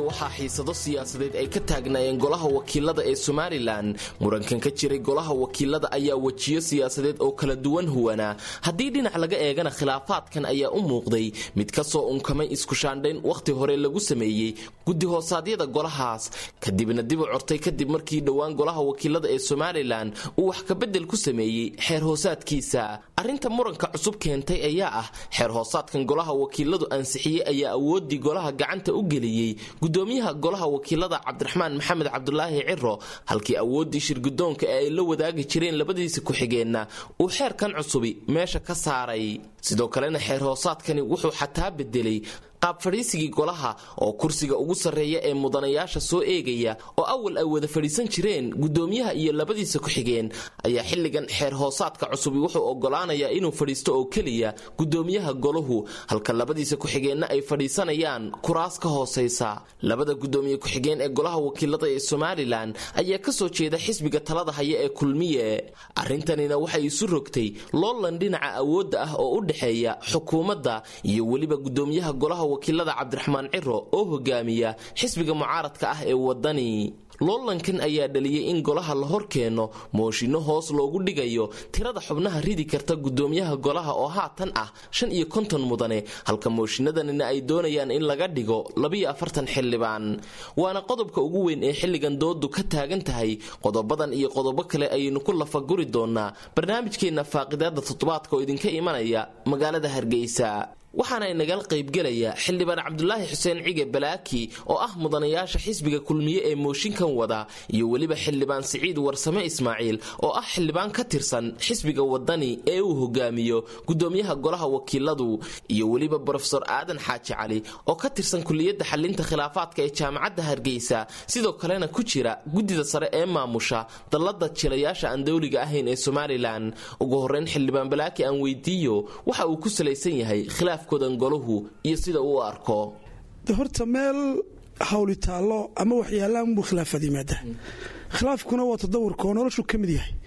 waxaa xiisado siyaasadeed ay ka taagnaayeen golaha wakiilada ee somalilan murankan ka jiray golaha wakiilada ayaa wejiyo siyaasadeed oo kala duwan huwanaa haddii dhinac laga eegana khilaafaadkan ayaa u muuqday mid ka soo unkamay iskushaandhayn wakhti hore lagu sameeyey guddi hoosaadyada golahaas kadibna dib u cortay kadib markii dhowaan golaha wakiilada ee somalilan uu wax kabedel ku sameeyey xeer hoosaadkiisa arrinta muranka cusub keentay ayaa ah xeer hoosaadkan golaha wakiiladu ansixiyey ayaa awoodii golaha gacanta u geliyey gudoomiyaha golaha wakiilada cabdiraxmaan maxamed cabdulaahi ciro halkii awooddii shirgudoonka ee ay la wadaagi jireen labadiisa ku-xigeenna uu xeerkan cusubi meesha ka saaray sidoo kalena xeer hoosaadkani wuxuu xataa bedelay qaab fadhiisigii golaha oo kursiga ugu sarreeya ee mudanayaasha soo eegaya oo awal ay wada fadhiisan jireen gudoomiyaha iyo labadiisa ku-xigeen ayaa xilligan xeer hoosaadka cusubi wuxuu ogolaanayaa inuu fadhiisto oo keliya gudoomiyaha golahu halka labadiisa ku-xigeenna ay fadhiisanayaan kuraas ka hoosaysa labada gudoomiye ku-xigeen ee golaha wakiilada ee somalilan ayaa kasoo jeeda xisbiga talada haya ee kulmiye arrintanina waxay isu rogtay loolan dhinaca awoodda ah oo u dhexeeya xukuumadda iyo weliba gudoomiyaha golaha wakiilada cabdiraxmaan ciro oo hogaamiya xisbiga mucaaradka ah ee wadani loolankan ayaa dhaliyey in golaha la hor keeno mooshinno hoos loogu dhigayo tirada xubnaha ridi karta gudoomiyaha golaha oo haatan ah shan iyo konton mudane halka mooshinnadanina ay doonayaan in laga dhigo labiyo afartan xildhibaan waana qodobka ugu weyn ee xilligan doodu ka taagan tahay qodobadan iyo qodobo kale ayaynu ku lafaguri doonaa barnaamijkeenna faaqidaada toddobaadka oo idinka imanaya magaalada hargeysa waxaana inagala qaybgelaya xildhibaan cabdulaahi xuseen cige balaaki oo ah mudanayaasha xisbiga kulmiye ee mooshinkan wada iyo weliba xildhibaan siciid warsame ismaaciil oo ah xildhibaan ka tirsan xisbiga wadani ee uu hogaamiyo gudoomiyaha golaha wakiiladu iyo weliba brofesor aadan xaaji cali oo ka tirsan kuliyadda xalinta khilaafaadka ee jaamacadda hargeysa sidoo kalena ku jira guddida sare ee maamusha dallada jilayaasha aan dowliga ahayn ee somalilan ugu horeyn xildhibaan balaaki aan weydiiyo waxa uu ku salaysan yahay golahu iyo sida uu arko horta meel hawli taallo ama waxyaallaanbuu khilaafad yimaada khilaafkuna waa tadawurkaoo noloshu ka mid yahay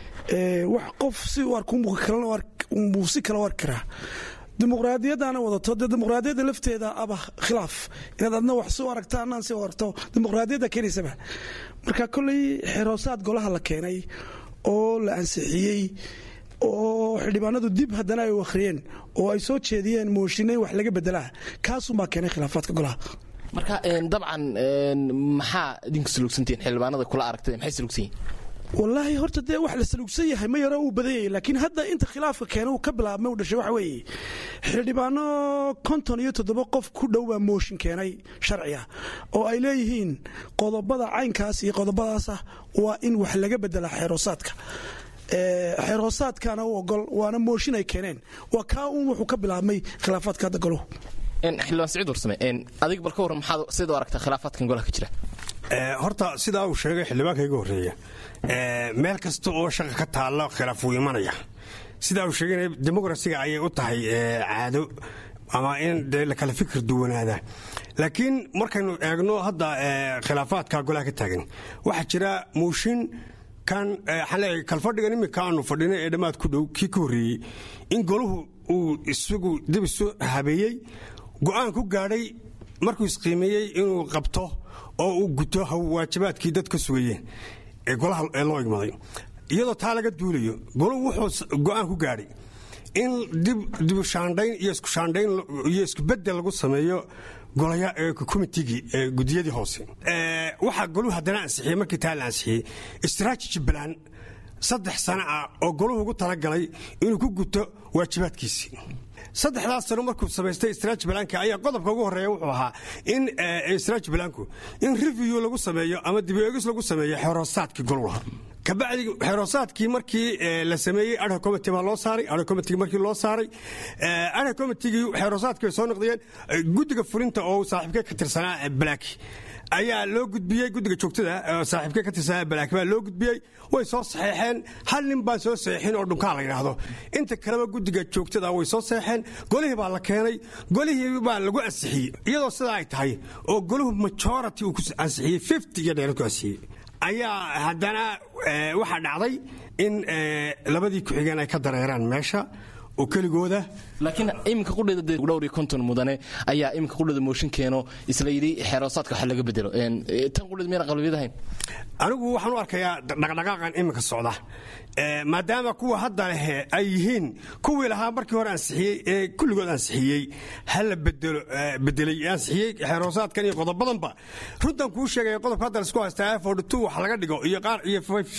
wax qof si u arkunbuu si kala u arki karaa dimuqraadiyaddaana wadato dee dimuqraadiyadda lafteeda aba khilaaf inaad adna wax si u aragta annaan si u aragto dimuqraadiyadda keenaysaba marka kolley xeroosaad golaha la keenay oo la ansixiyey oo xildhibaanadu dib haddana ay u akhriyeen oo ay soo jeediyeen mooshinay wax laga bedelaa kaasuunbaa keenay khilaafaadka golaha marka dabcan maxaa idinku salugsantihiin xildhibaanada kula aragtay maxay salugsan yihin wallaahi horta dee wax la salugsan yahay ma yaro uu badan yahay laakiin hadda inta khilaafka keena uu ka bilaabmay u dhashay waxa weeye xildhibaano konton iyo toddoba qof ku dhow baa mooshin keenay sharci ah oo ay leeyihiin qodobada caynkaas iyo qodobadaasah waa in wax laga bedelaa xeeroosaadka xeer hoosaadkaana u ogol waana mooshin ay keeneen waa kaa uun wuxuu ka bilaabmay khilaafaadka hadda goluhu xildhibaan saciid warsame adig bal ka warran maxaad sida u aragtaa khilaafaadkan golaha ka jira horta sidaa uu sheegay xildhibaanka iga horreeya meel kasta oo shaqa ka taalla khilaaf wuu imanaya sidaa uu sheegay dimuqrasiga ayay u tahay caado ama in dee la kala fikir duwanaada laakiin markaynu eegno hadda khilaafaadka golaha ka taagan waxaa jira mooshin kan xaleey kalfadhigan iminka aanu fadhinay ee dhammaad ku dhow kii ka horreeyey in golahu uu isagu dib isu habeeyey go'aan ku gaadhay markuu isqiimeeyey inuu qabto oo uu guto waajibaadkii dad ka sugayeen ee golaha ee loo igmaday iyadoo taa laga duulayo golahu wuxuu go'aan ku gaadhay in dibushaandhayn iyo iskushaandhayn iyo iskubedel lagu sameeyo komitigii gudiyadii hoose waxaa goluhu haddana ansixiyey markii taa la ansixiyey strategy plan saddex sano ah oo goluhu ugu talagalay inuu ku guto waajibaadkiisii saddexdaas sano markuu samaystay strategy planka ayaa qodobka ugu horreeya wuxuu ahaa in strategy planku in review lagu sameeyo ama dibeegis lagu sameeyo xeroosaadkii goluha kabacdi xeroosaadkii markii la sameeyey adha committee baa loo saaray adha committee markii loo saaray adha committeegii xeroosaadkii bay soo noqdeen guddiga fulinta oo saaxiibkee ka tirsanaa black ayaa loo gudbiyey guddiga joogtada saaxiibkee ka tirsanaa black baa loo gudbiyey way soo saxeexeen hal nin baan soo saxeexin oo dhunkaa la yidhaahdo inta kaleba guddiga joogtada way soo saxeexeen golihii baa la keenay golihii baa lagu ansixiyey iyadoo sidaa ay tahay oo goluhu majority uu ku ansixiyey fifty iyo dheerad ku ansixiyey ayaa haddana waxaa dhacday in labadii ku-xigeen ay ka dareeraan meesha oo keligooda laakiin iminka qudheeda dee dhowr iyo konton mudane ayaa iminka qudheeda mooshin keeno isla yidhi xeeroosaadka wax laga bedelo tan qudheeda miyana qalbiyad ahayn anigu waxaan u arkayaa dhaqdhaqaaqan iminka socda maadaama kuwa hadda lehe ay yihiin kuwii lahaa markii hore ansixiyey ee kulligood ansixiyey hala bedelay ansixiyey xeeroosaadkan iyo qodobadanba runtan kuu sheegaya qodobka hadda laisku haystaa f wax laga dhigo iyo qaar iyo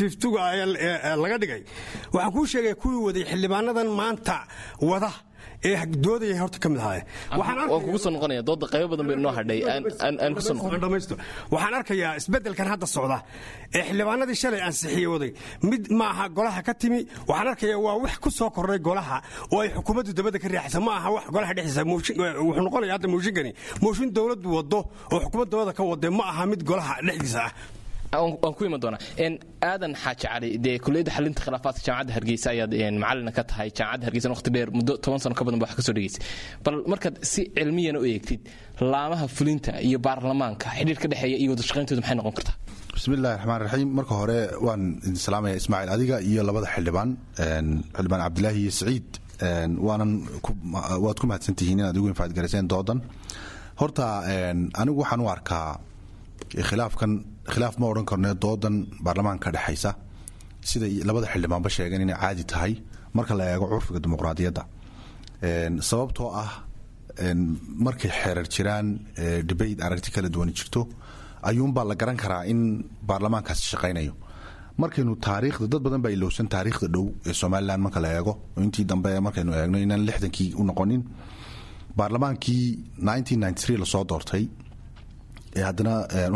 laga dhigay waxaan kuu sheegaya kuwii waday xildhibaanadan maanta wada ee doodaya horta ka mid waan kugu soo noqonaya dooda qaybo badan bay noo hadhay aan ku soo noqon waxaan arkayaa isbeddelkan hadda socda ee xildhibaanadii shalay ansixiyey waday mid maaha golaha ka timi waxaan arkayaa waa wax ku soo kordhay golaha oo ay xukuumaddu dabadda ka riixaysa ma aha wax golaha dhexdiisa wuxuu noqonaya hadda mooshinkani mooshin dowladdu wado oo xukuumad dabadda ka wade ma aha mid golaha dhexdiisa ah waan ku iman doonaa aadan xaaji cali dee kuliyadda xalinta khilaafaadka jaamacadda hargeysa ayaad macalina ka tahay jaamacadda hargeysa waqti dheer muddo toban sano ka badan ba wax ka soo dhegeysay bal markaad si cilmiyana u eegtid laamaha fulinta iyo baarlamaanka xidhiir ka dhexeeya iyo wadashaqayntooda maxay noqon kartaa bismillahi raxmaan raxiim marka hore waan idin salaamaya ismaaciil adiga iyo labada xildhibaan xildhibaan cabdilaahi iyo saciid waanan waad ku mahadsantihiin inaad igu infaadgarayseen doodan horta anigu waxaan u arkaa khilaafkan khilaaf ma odhan karno doodan baarlamaanka ka dhexaysa sida labada xildhibaanba sheegeen inay caadi tahay marka la eego curfiga dimuqraadiyadda sababtoo ah markay xeerar jiraan debate aragti kala duwani jirto ayuunbaa la garan karaa in baarlamaankaasi shaqaynayo markaynu taariikhda dad badan baa ilowsan taariikhda dhow ee somalilan marka la eego intii dambe markaynu eegno inaan lixdankii u noqonin baarlamaankii lasoo doortay haddana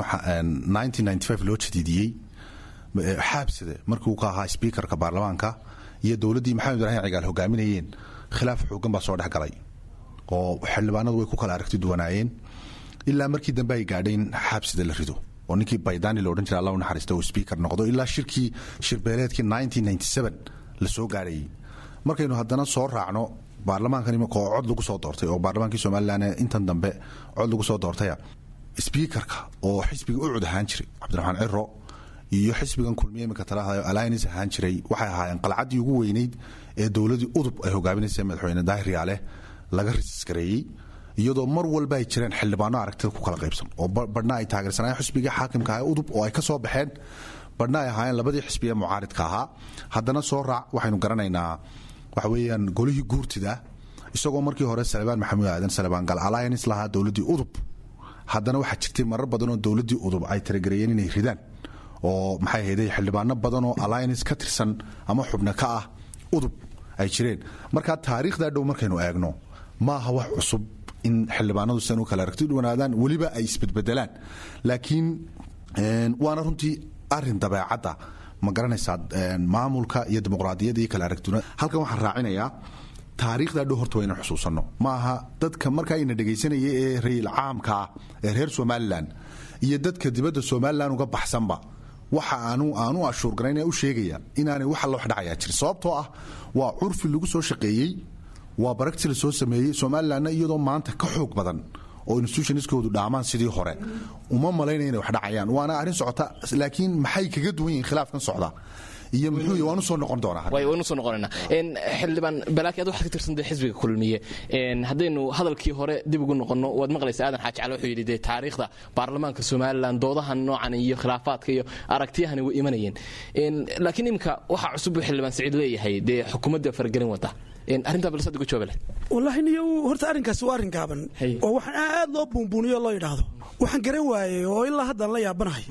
loo jadiidiyey xaabsade markii uu ka ahaa sbiikarka baarlamaanka iyo dowladdii maxamed ibraahim cigaal hogaaminayeen khilaaf xoogan baa soo dhex galay oo xildhibaanadu way ku kala aragti duwanaayeen ilaa markii dambe ay gaadhay in xaabsida la rido oo ninkii baydani la odhan jira alla u naxariista uu sbiikar noqdo ilaa shirkii shirbeeleedkii la soo gaadhayay markaynu haddana soo raacno baarlamaankan imika oo cod lagu soo doortay oo baarlamaankii somalilan intan dambe cod lagu soo doortaya sbiikarka oo xisbiga u cud ahaan jiray cabdiraxmaan ciro iyo xisbigan kulmiye imika talahda alliance ahaan jiray waxay ahaayeen qalcaddii ugu weynayd ee dowladii udub ay hogaaminaysa madaxweyne daahir yaale laga risisgareeyey iyadoo mar walba ay jireen xildhibaano aragtida ku kala qaybsan oo badhna ay taageersanayeen xisbigii xaakimka ah udub oo ay ka soo baxeen badhna ay ahaayeen labadii xisbiye mucaaridka ahaa haddana soo raac waxaynu garanaynaa waxa weeyaan golihii guurtida isagoo markii hore salebaan maxamuud aadan salebaan gal alliance lahaa dowladii udub haddana waxaa jirtay marar badanoo dowladii udub ay taragareeyeen inay ridaan oo maxay ahayday xildhibaano badan oo alliance ka tirsan ama xubno ka ah udub ay jireen marka taariikhdaa dhow markaynu eegno ma aha wax cusub in xildhibaanadu sidan u kala aragti dhawanaadaan weliba ay isbedbedelaan laakiin waana runtii arin dabeecadda ma garanaysaa maamulka iyo dimuqraadiyadda iyo kala aragtuna halkan waxaan raacinayaa taariikhdaa dhow horta waa inaan xusuusanno ma aha dadka markaa ina dhegaysanaya ee rayil caamka ah ee reer somalilan iyo dadka dibadda somalilan uga baxsanba waxa aanu aanu ashuurgaraynaya u sheegaya inaanay wax alla wax dhacayaa jir sababtoo ah waa curfi lagu soo shaqeeyey waa baragti la soo sameeyey somalilanna iyadoo maanta ka xoog badan oo institutionskoodu dhaamaan sidii hore uma malaynaya inay wax dhacayaan waana arrin socota laakiin maxay kaga duwan yihiin khilaafkan socda iyo muxuu waan usoo noqon doonaa way waan usoo noqonaynaa xildhibaan balaaki ad waxaad ka tirsantay xisbiga kulmiye haddaynu hadalkii hore dib ugu noqonno waad maqlaysa aadan xaaji cali wuxuu yidhi dee taariikhda baarlamaanka somalilan doodahan noocan iyo khilaafaadka iyo aragtiyahani way imanayeen laakiin imika waxaa cusub buu xildhibaan saciid leeyahay dee xukuumadda faragelin wada arrintaa balsad uga jawaabe leh wallaahi niyo horta arrinkaasi waa arrin gaaban oo waxaan aad loo buunbuuniyo loo yidhaahdo waxaan garan waayey oo ilaa haddaan la yaabanahay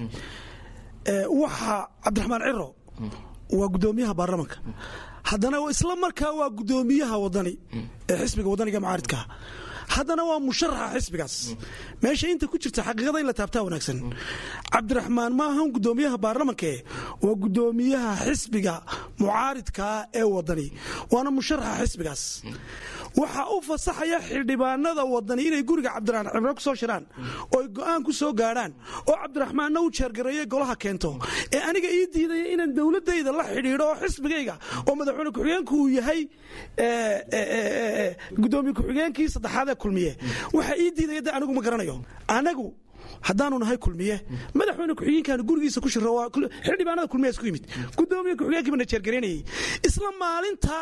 waxa cabdiraxmaan ciro waa gudoomiyaha baarlamanka haddana isla markaa waa gudoomiyaha wadani ee xisbiga wadaniga mucaaridkaa haddana waa musharaxa xisbigaas meesha inta ku jirta xaqiiqada in la taabtaa wanaagsan cabdiraxmaan ma ahan gudoomiyaha baarlamankae waa gudoomiyaha xisbiga mucaaridkaa ee wadani waana musharaxa xisbigaas waxaa u fasaxaya xildhibaanada wadani inay guriga cabdiraxmaan cimro ku soo shiraan oo ay go'aan ku soo gaadhaan oo cabdiraxmaanna u jeergareeye golaha keento ee aniga ii diidaya inaan dowladayda la xidhiidho oo xisbigayga oo madaxweyne ku-xigeenku uu yahay gudoomiye ku-xigeenkii saddexaad ee kulmiye waxaa ii diidaya de anigu ma garanayo anagu haddaanu nahay kulmiye madaxweyne ku-xigeenkaanu gurigiisa ku shiro xildhibaanada kulmiyaas ku yimid gudoomiye ku-xigeenkii bana jeergaraynayay isla maalintaa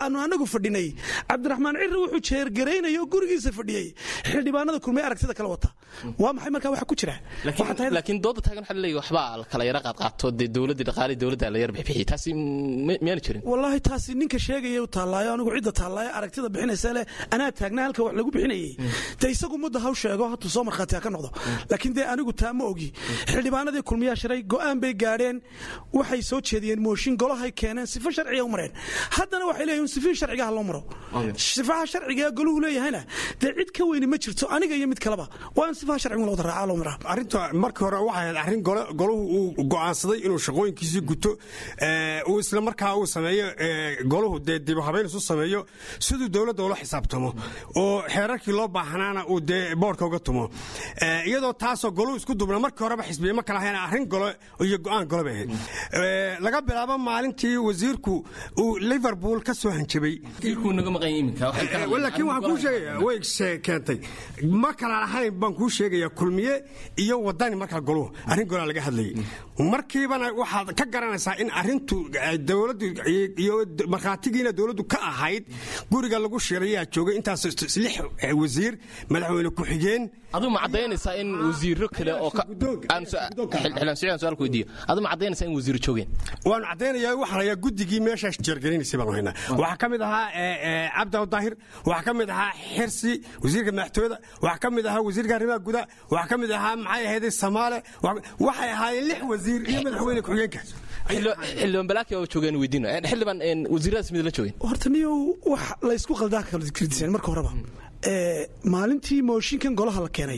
aanu anagu fadhinay cabdiraxmaan cirre wuxuu jeergaraynaya oo gurigiisa fadhiyey xildhibaanada kulmiye aragtida kala wata waa maxay markaa waxa ku jira Waxaa tahay- laakiin dooda taagan waxaa laleeyahay waxbaa la kala yara qaadqaato dee dowladdii dhaqaalii dowladda la yar bixbixiyay taasi mi- miyaanu jirin wallaahi taasi ninka sheegaya u taallaayo anigu cidda taallaayo aragtida bixinaysa leh anaa taagnaa halka wax lagu bixinayay dee isagu mudda haw sheego hatuu soo markhaati ha ka noqdo laakiin dee anigu taa ma ogi xildhibaanadii kulmiyaa shiray go'aan bay gaadheen waxay soo jeediyeen mooshin golahay keeneen sifo sharciga u mareen haddana waxay leeyihin sifihii sharciga ha loo maro sifaha sharciga ee goluhu leeyahayna dee cid ka weyni ma jirto aniga iyo mid kaleba waa in sifaha sharciga la wada raacaa loo maraa arrinta markii hore waxay ahayd arrin gole- golahu uu go'aansaday inuu shaqooyinkiisii guto ee, uu isla markaa uu sameeyo ee, golahu dee dib u habeyn isu sameeyo siduu dowladda ula xisaabtamo oo xeerarkii loo baahnaana uu dee boodhka uga tumo Ee, iyadoo taasoo golahu isku dubna markii horeba xisbiye ma kala ahayn arrin gole iyo go'aan gole bay ahayd Ee, laga bilaabo maalintii wasiirku uu liverpool ka soo hanjabay kuu naga maqan iminka laakiin waxaan kuu sheegaya way se- keentay ma kala lahayn baan kuu sheegaya kulmiye iyo wadani markaa goluhu arrin golaa laga hadlayay markiibana waxaad ka garanaysaa in arrintu ay dowladdu iyo markhaatigiina dowladdu ka ahayd guriga lagu shirayaa joogay intaas lix wasiir madaxweyne ku-xigeen aduu ma caddaynaysaa in wasiiro kale oo ka Guddoonka. aan su- xildhibaan siciid aan su-aal ku weydiiyo aduu ma caddaynaysaa in wasiiro joogeen waanu caddaynaya waxaa layaa guddigii meeshaas jeergelinaysay baan haynaa waxaa ka mid ahaa ee, ee, cabdi daahir waxaa ka mid ahaa xirsi wasiirka madaxtooyada waxaa ka mid ahaa wasiirka arrimaha gudaha waxaa ka mid ahaa maxay ahayd samaale wa- waxay ahaayeen lix wasiir iyo madaxweyne ku-xigeenka Xildhibaan- xildhibaan balaaki oo joogeen weydiino Eh, xildhibaan een, wasiiradaas mid la joogeen horta niyow wax laysku qaldaa kala kirdiseen marka horeba Ee, maalintii mooshinkan golaha la keenay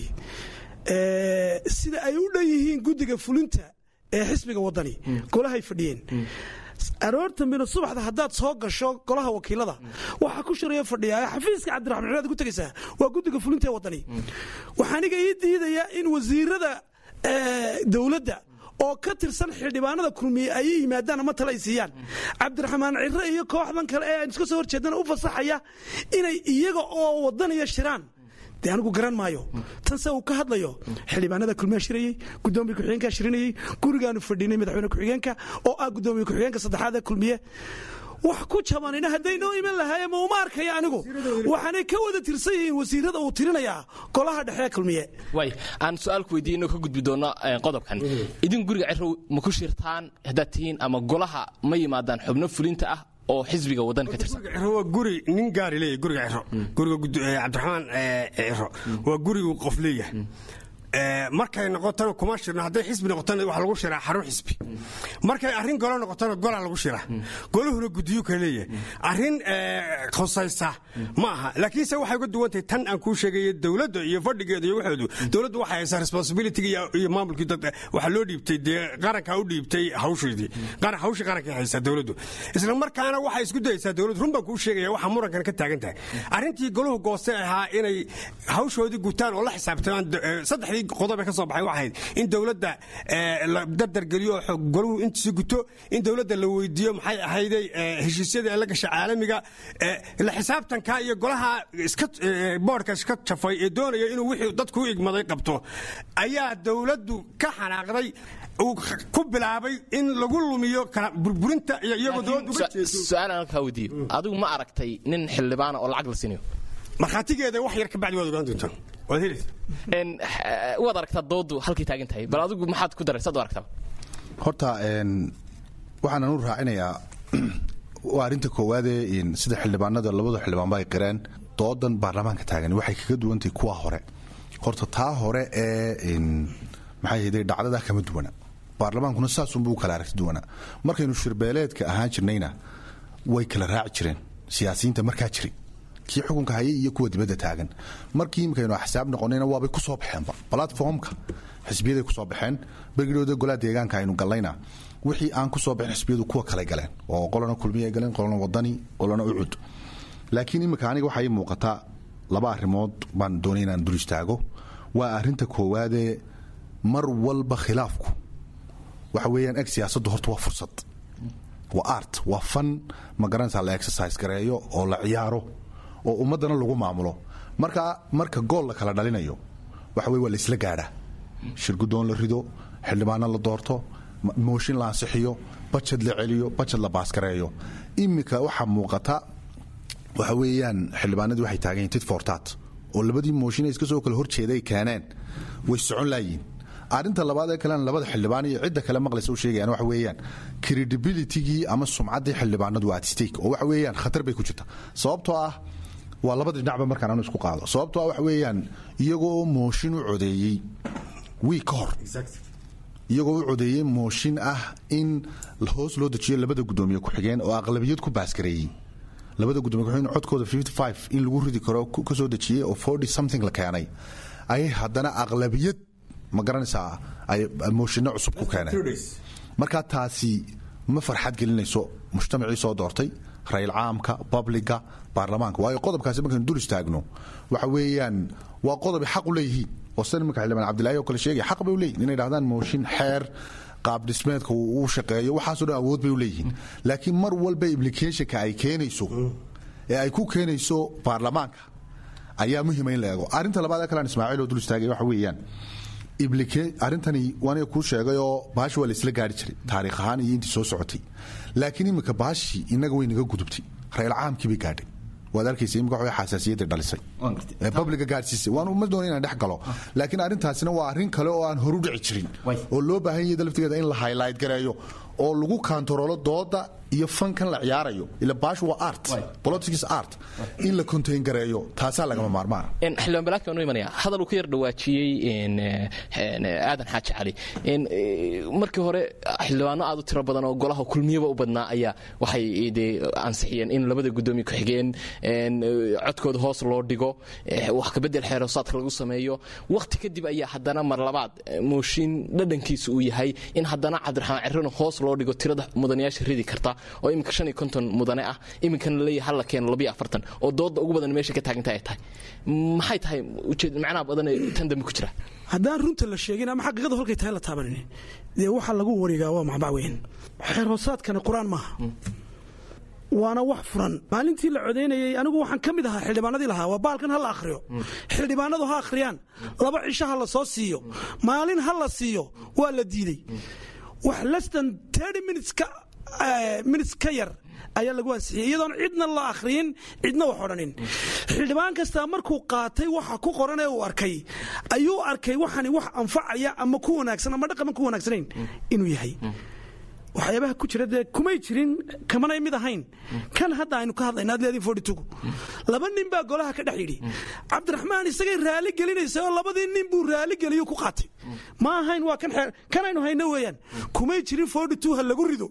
ee, sida ay u dhan yihiin guddiga fulinta ee xisbiga wadani golahay fadhiyeen aroorta mina subaxda haddaad soo gasho golaha wakiilada waxaa ku shiraya fadhiya xafiiska cabdiraxmaan ciraad ku tegaysaa waa guddiga fulinta ee wadani waxaa aniga ii diidayaa in wasiirada ee, dowladda oo ka tirsan xildhibaanada kulmiye ay yimaadaan ama tale ay siiyaan cabdiraxmaan cire iyo kooxdan kale ee aan iska soo horjeedana u fasaxaya inay iyaga oo wadanaya shiraan dee anigu garan maayo tan se uu ka hadlayo xildhibaanada kulmiya shirayey gudoomiye ku-xigeenka shirinayey gurigaanu fadhinay madaxweyne ku-xigeenka oo ah gudoomiye ku-xigeenka saddexaad ee kulmiye wax ku jabanina hadday noo iman lahaayeen ma uma arkaya anigu waxaanay ka wada tirsan yihiin wasiirada uu tirinayaa golaha dhexe ee kulmiye waay aan su-aal ku weydiiyo inuu ka gudbi doono eh, qodobkan idin guriga cirow ma ku shirtaan haddaad tihiin ama golaha ma yimaadaan xubno fulinta ah oo xisbiga waddan ka tirsan guriga ciro waa guri nin gaari leeyahay guriga ciro guriga gud- eh, cabdiraxmaan eh, ciro waa gurigu qof leeyahay Eh, markay noqotona kuma shirno hadday xisbi noqotona waxaa lagu shiraa xarun xisbi markay arrin golo noqotona golaa lagu shiraa goluhuna gudiyo kale leeyahay arrin eh, khusaysa ma aha laakiinse waxay uga duwan tahay tan aan kuu sheegaya dowladda iyo fadhigeeda iyo waxoodu dowladdu waxay haysaa responsibility iyo iyo maamulkii dadka waxaa loo dhiibtay dee qarankaa u dhiibtay hawsheedii qaran hawshii qarankay haysaa dowladdu isla markaana waxay isku dayaysaa dowladdu run baan kuu sheegaya waxa murankan ka taagan tahay arrintii goluhu goostay ahaa inay hawshoodii gutaan oo la xisaabtamaan do- eh, saddexdii qodob ee ka soo baxay waxay ahayd in dowladda eh, la dardargeliyo oo xog- goluhu intiisi guto in dowladda la weydiiyo maxay ahayday eh, heshiisyada ee la gasha caalamiga eh, la xisaabtanka iyo golaha iska eh, boodhka iska jafay ee doonaya inuu wixii dadku u igmaday qabto ayaa dowladdu ka xanaaqday uu ku bilaabay in lagu lumiyo kala burburinta iyo iyagoo dowladdu uga jeedo su-aal aan kaa weydiiyo adigu ma aragtay nin xildhibaana oo lacag la siinayo markhaatigeeda wax yar ka bacdi waad ogaan doontaan waad helaysa Een, eh, waad aragtaa doodu halkay taagan tahay bal adigu maxaad ku daray saad u aragtaa horta een, waxaanan u raacinayaa waa arrinta koowaadee in sida xildhibaanada labada xildhibaanba ay qireen doodan baarlamaanka taagan waxay kaga duwantahay kuwa hore horta taa hore ee in maxay ahayday dhacdada kama duwana baarlamaankuna saasunbuu u kala aragti duwana markaynu shirbeeleedka ahaan jirnayna way kala raaci jireen siyaasiyiinta markaa jiray kii xukunka hayay iyo kuwa dibadda taagan markii imikaynu axsaab noqonayna waabay ku soo baxeenba platformka xisbiyaday ku soo baxeen bergidhooda golaha deegaanka aynu gallayna wixii aan ku soo baxin xisbiyadu kuwa kale galeen oo qolana kulmiya ay galeen qolana wadani qolana ucud laakiin imika aniga waxaa ii muuqataa laba arrimood baan doonay inaan dul istaago waa arrinta koowaadee mar walba khilaafku waxa weeyaan eg siyaasaddu horta waa fursad waa art waa fan ma garanaysaa la exercise gareeyo oo la ciyaaro oo ummaddana lagu maamulo marka marka gool la kala dhalinayo waxa weye waa la isla gaadhaa shirgudoon la rido xildhibaano la doorto ma- mooshin la ansixiyo bajad la celiyo bajad la baaskareeyo iminka waxaa muuqata waxa weeyaan xildhibaanadii waxay taagan yihin tit fortat oo labadii mooshin iska soo kale horjeeday keeneen way socon laayiin arrinta labaad ee kalena labada xildhibaan iyo cidda kale maqlaysa u sheegayaan waxa weeyaan credibilitygii ama sumcaddii xildhibaanadu waa at stake oo waxa weeyaan khatar bay ku jirta sababtoo ah waa labada dhinacba markaan anu isku qaado sababtoo ah waxa weeyaan iyagoo mooshin u codeeyey wiig ka hor iyagoo u codeeyey mooshin ah in hoos loo dejiyo labada gudoomiye ku-xigeen oo aqlabiyad ku baaskareeyey labada gudoomiye ku-xigeen codkooda in lagu ridi karo ka soo dejiyey oo forty something la keenay ayay haddana aqlabiyad ma garanaysaa ay mooshinno cusub ku keeneen marka taasi ma farxad gelinayso mujtamacii soo doortay rayl caamka babliga baarlamaanka waayo qodobkaasi markaynu dul istaagno waxa weeyaan waa qodobi xaq u leeyihiin oo sida nimanka xildhibaan cabdilaahi oo kale sheegaya xaq bay u leeyihin inay dhahdaan mooshin xeer qaab dhismeedka uu shaqeeyo waxaasoo dhan awood bay u leeyihiin laakiin mar walba implicationka ay keenayso ee ay ku keenayso baarlamaanka ayaa muhiima in la eego arrinta labaad ee kalean ismaaciil oo dul istaagay waxa weeyaan arrintani waaniga kuu sheegayoo baashi waa laisla gaari jiray taariikh ahaan iyo intii soo socotay laakiin iminka baashii inaga way naga gudubtay rayl caamkii bay gaadhay waad arkaysa imika waxay xasaasiyadda dhalisay babliga gaadhsiisay waan uma doona inaan dhex galo laakiin arrintaasina waa arrin kale oo aan horu dhici jirin oo loo baahan yahay laftigeeda in la highlight gareeyo oo lagu kaantaroolo dooda iyo fankan la ciyaarayo ila baashu waa art politics art in la contain gareeyo taasaa lagama maarmaana xildhibaan balaadka waan u imanaya hadal uu ka yar dhawaajiyey aadan xaaji cali markii hore xildhibaano aad u tiro badan oo golaha kulmiyaba u badnaa ayaa waxay dee ansixiyeen in labada gudoomiye ku-xigeen codkooda hoos loo dhigo wax kabedel xeeroosaadka lagu sameeyo wakhti kadib ayaa haddana mar labaad mooshin dhadhankiisa uu yahay in haddana cabdiraxmaan cirrano hoos loo dhigo tirada mudanayaasha ridi karta oo iminka shan iyo konton mudane ah iminkana laleeyahay hal la keeno labiyo afartan oo dooda ugu badan meesha ka taaganta ay tahay maxay tahay ujeed macnaha badan ee tan dambe ku jira haddaan runta la sheegin ama xaqiiqadu halkay tahay la taabanin dee waxa lagu wareegaa waa macbac weyn xeer hoosaadkani qur-aan maaha waana wax furan maalintii la codaynayey anigu waxaan ka mid ahaa xildhibaanadii lahaa waa baalkan ha la akhriyo xildhibaanadu ha akhriyaan laba cisho ha la soo siiyo maalin ha la siiyo waa la diidey wax lestan minutes ka yar ayaa lagu ansixiyey iyadoon cidna la akhriyin cidna wax odhanin xildhibaan kastaa markuu qaatay waxa ku qoran ee uu arkay ayuu arkay waxani wax anfacaya ama ku wanaagsan ama dhaqaman ku wanaagsanayn inuu yahay waxyaabaha ku jira dee kumay jirin kamanay mid ahayn kan hadda aynu ka hadlayna adleedin fortitugu laba nin baa golaha ka dhex yidhi cabdiraxmaan isagay raali gelinaysa oo labadii nin buu raali geliyo ku qaatay ma ahayn waa kan xeer kanaynu hayno weeyaan kumay jirin fortitu ha lagu rido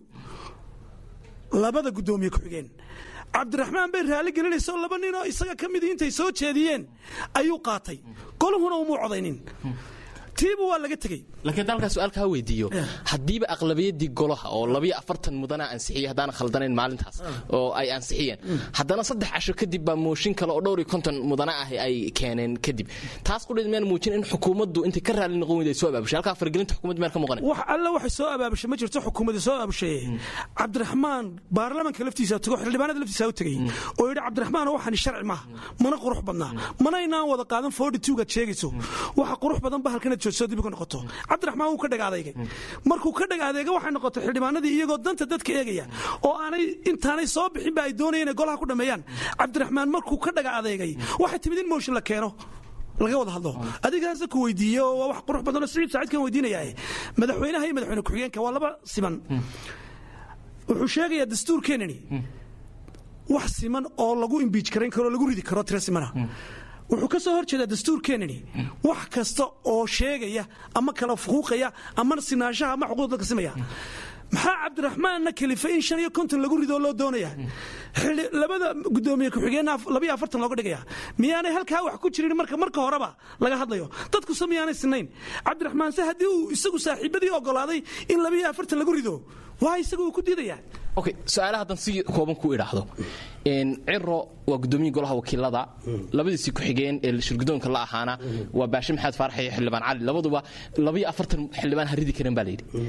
labada guddoomiye ku-xigeen cabdiraxmaan bay raali gelinaysa oo laba ninoo isaga ka midii intay soo jeediyeen ayuu qaatay goluhuna umuu codaynin tiiba waa laga tegey laakiin dalkaa su-aalkaa weydiiyo haddiiba aqlabiyadii golaha oo labiyo afartan mudana ansixiyey haddaana khaldanayn maalintaas oo ay ansixiyeen haddana saddex casho kadib baa mooshin kale oo dhowr iyo konton mudana ah ay keeneen kadib taas qudheed miyaan muujin in xukuumaddu intay ka raali noqon weyda ay soo abaabushay halkaa faragelinta xukumadda meel ka muuqanay wax alle waxay soo abaabushay ma jirto xukuumadda soo abaabushaye cabdiraxmaan baarlamanka laftiisa tago xildhibaanada laftiisa u tegey oo yidhi cabdiraxmaan waxani sharci maaha mana qurux badnaa mana inaan wada qaadan forty two-gaad sheegayso waxa qurux badan ba halkanaad joogso dib ka noqoto cabdiraxmaan wuu ka dhag adeegay markuu ka dhag adeega waxay noqotay xildhibaanadii iyagoo danta dadka eegaya oo aanay intaanay soo bixin ba ay doonayeen inay golaha ku dhammeeyaan cabdiraxmaan markuu ka dhaga adeegay waxay timid in mooshin la keeno laga wada hadlo adigaase ku weydiiye oo waa wax qurux badanoo siciid saciidkan weydiinayaa madaxweynaha iyo madaxweyne ku-xigeenka waa laba siman wuxuu sheegayaa dastuurkeenani wax siman oo lagu imbiij karayn karo lagu ridi karo tiro simana wuxuu ka soo hor jeedaa dastuurkeenani wax kasta oo sheegaya ama kala fuquuqaya ama sinaanshaha ama xuquuq dadka simaya maxaa cabdiraxmaanna kalifay in shan iyo konton lagu ridoo loo doonaya labada gudoomiye ku-xigeenna labiyo afartan looga dhigaya miyaanay halkaa wax ku jirin marka marka horeba laga hadlayo dadkuse miyaanay sinayn cabdiraxmaan se haddii uu isagu saaxiibadii ogolaaday in labiyo afartan lagu rido waa isaga uu ku diidaya okay su-aalaha haddan si kooban ku idhaahdo ciro waa gudoomiyii golaha wakiilada labadiisii ku-xigeen ee shirgudoonka la ahaana waa baashe maxamed faarax iyo xildhibaan cali labaduba labiyo afartan xildhibaan ha ridi karen baa layidhi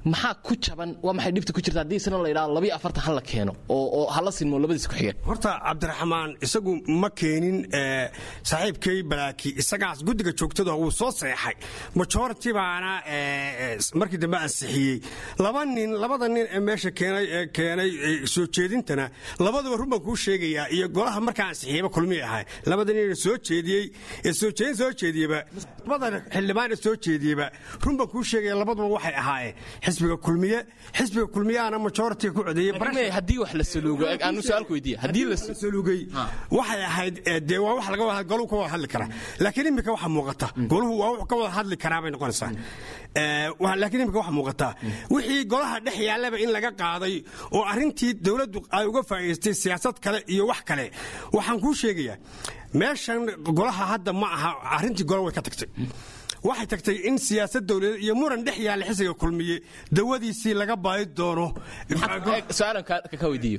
maxaa ku jaban waa maxay dhibta ku jirta haddii isna la yidhahdo labiyo afartan ha la keeno oo oo hala sinmo labadiis ku xigeen horta cabdiraxmaan isagu ma keenin ee, saaxiibkay balaaki isagaas guddiga joogtada wuu soo seexay majority baana ee, ee, markii dambe ansixiyey laba nin labada nin ee meesha keenay ee keenay ee, soo jeedintana labaduba run baan kuu sheegayaa iyo golaha markaa ansixiyeyba kulmiyay ahay labada nin ee soo jeediyey ee soo jeedin soo jeediyeba labada xildhibaan ee soo jeediyeba run baan kuu sheegaya labaduba waxay ahaayeen xisbiga kulmiye xisbiga kulmiyaana majority ku codeeyey Laakiin haddii wax la saluugo eg, aanu su-aalku weydiiya haddii la la salugay waxay ahayd ee, dee waa wax laga wada goluhu ka wada hadli karaa laakiin imika waxa muuqata goluhu waa wax ka wada hadli karaa bay noqonaysaa Ee, wa- laakiin imika waxa muuqata wixii golaha dhex yaallaba in laga qaaday oo arrintii dowladdu ay uga faa'iidaystay siyaasad kale iyo wax kale waxaan kuu sheegayaa meeshan golaha hadda ma aha arrintii golo way ka tagtay waxay tagtay in siyaasad dowladeed iyo muran dhex yaalla xisiga kulmiye dawadiisii laga baadi doono Eg, su-aalan ka ka weydiiyo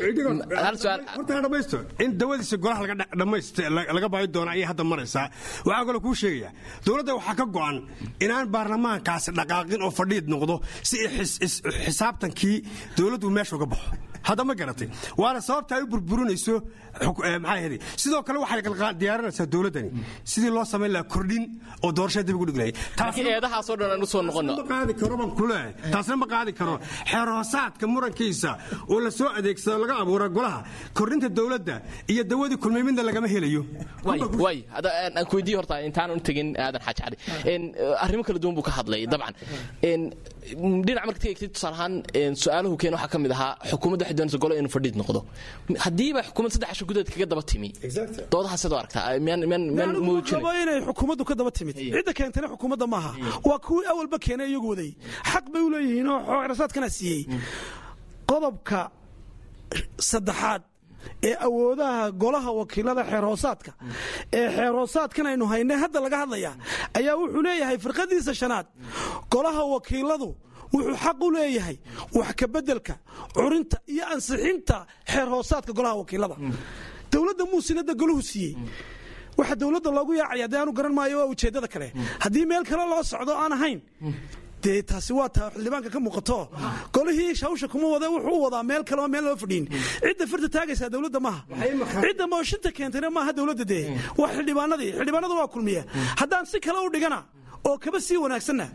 hal su-aal horta dhamaysto in dawadiisa golaha laga dha- dhamayst la- laga baahi doono ayay hadda maraysaa waxaa kaloo kuu sheegaya dowladda waxaa ka go'an inaan baarlamaankaasi dhaqaaqin oo fadhiid noqdo si ay xis- is- xisaabtankii dowladdu meesha uga baxo hadda ma garatay waana sababta ay u burburinayso xuk- eh, maxaa yidhi sidoo kale waxay qalqaa- diyaarinaysaa dowladdani sidii loo samayn lahaa kordhin oo doorashada dib ugu dhig lahayd laakiin eedahaasoo dhan aan u soo noqono ma qaadi karo baan ku leeyahay taasna ma qaadi karo xeerhoosaadka murankiisa oo la soo adeegsado laga abuura golaha kordhinta dowladda iyo dawadii kulmay midna lagama helayo waay waay hadda aan aan ku weydiiyo horta intaanan u tegin aadan xaaji cali een arrimo kala duwan buu ka hadlay dabcan een dhinac marka tegay tusaale ahaan een su-aaluhu keen waxaa ka mid ahaa xukuumadda waxay doonaysa golo inuu fadhiid noqdo haddiiba xukuumad saddex casho gudaheed kaga daba timi doodaha sidoo aragtaa miyaan miyaan miyaan anigu muujinay rabo inay xukuumaddu ka daba timid cidda keentana xukuumadda maaha waa kuwii awalba keenay iyagu waday xaq bay u leeyihiin oo xoorasaadkana siiyey qodobka saddexaad ee awoodaha golaha wakiilada xeerhoosaadka ee xeerhoosaadkan aynu haynay hadda laga hadlayaa ayaa wuxuu leeyahay firqadiisa shanaad golaha wakiiladu wuxuu xaq u leeyahay wax kabeddelka curinta iyo ansixinta xeerhoosaadka golaha wakiilada dowladda muusinada golahu siiyey waxa dowladda loogu yaacaya dee aanu garan maayo waa ujeeddada kale haddii meel kale loo socdo aan ahayn dee taasi waa taa xildhibaanka ka muuqato golihii hawsha kuma wada wuxuu u wadaa meel kale oo meel loo fadhiin cidda firta taagaysaa dowladda maaha cidda mooshinta keentayna maaha dowladda dee waa xildhibaanadii xildhibaanadu waa kulmiya haddaan si kale u dhigana oo kaba sii wanaagsanna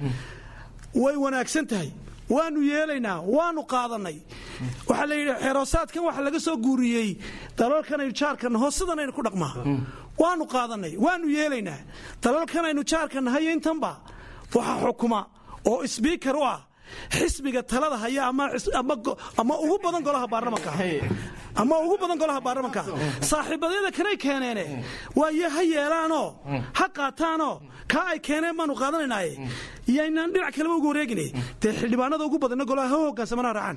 way wanaagsan tahay waanu yeelaynaa waanu qaadanay waxaa la yidhi xeeroosaadkan waxa laga soo guuriyey dalalkanaynu jaarka naho sidanaynu ku dhaqmaa waanu qaadanay waanu yeelaynaa dalalkanaynu jaarka nahayo intanba waxa xukuma oo sbiikar u ah xisbiga talada haya ama xis- ama go- ama ugu badan golaha baarlamanka ama ugu badan golaha baarlamanka saaxiibadyada kanay keeneene waayo ha yeelaanoo ha qaataanoo kaa ay keeneen baanu qaadanaynaye yaynaan dhinac kaleba ugu wareegine dee xildhibaanada ugu badanna golaha ha hogaansamana raacaan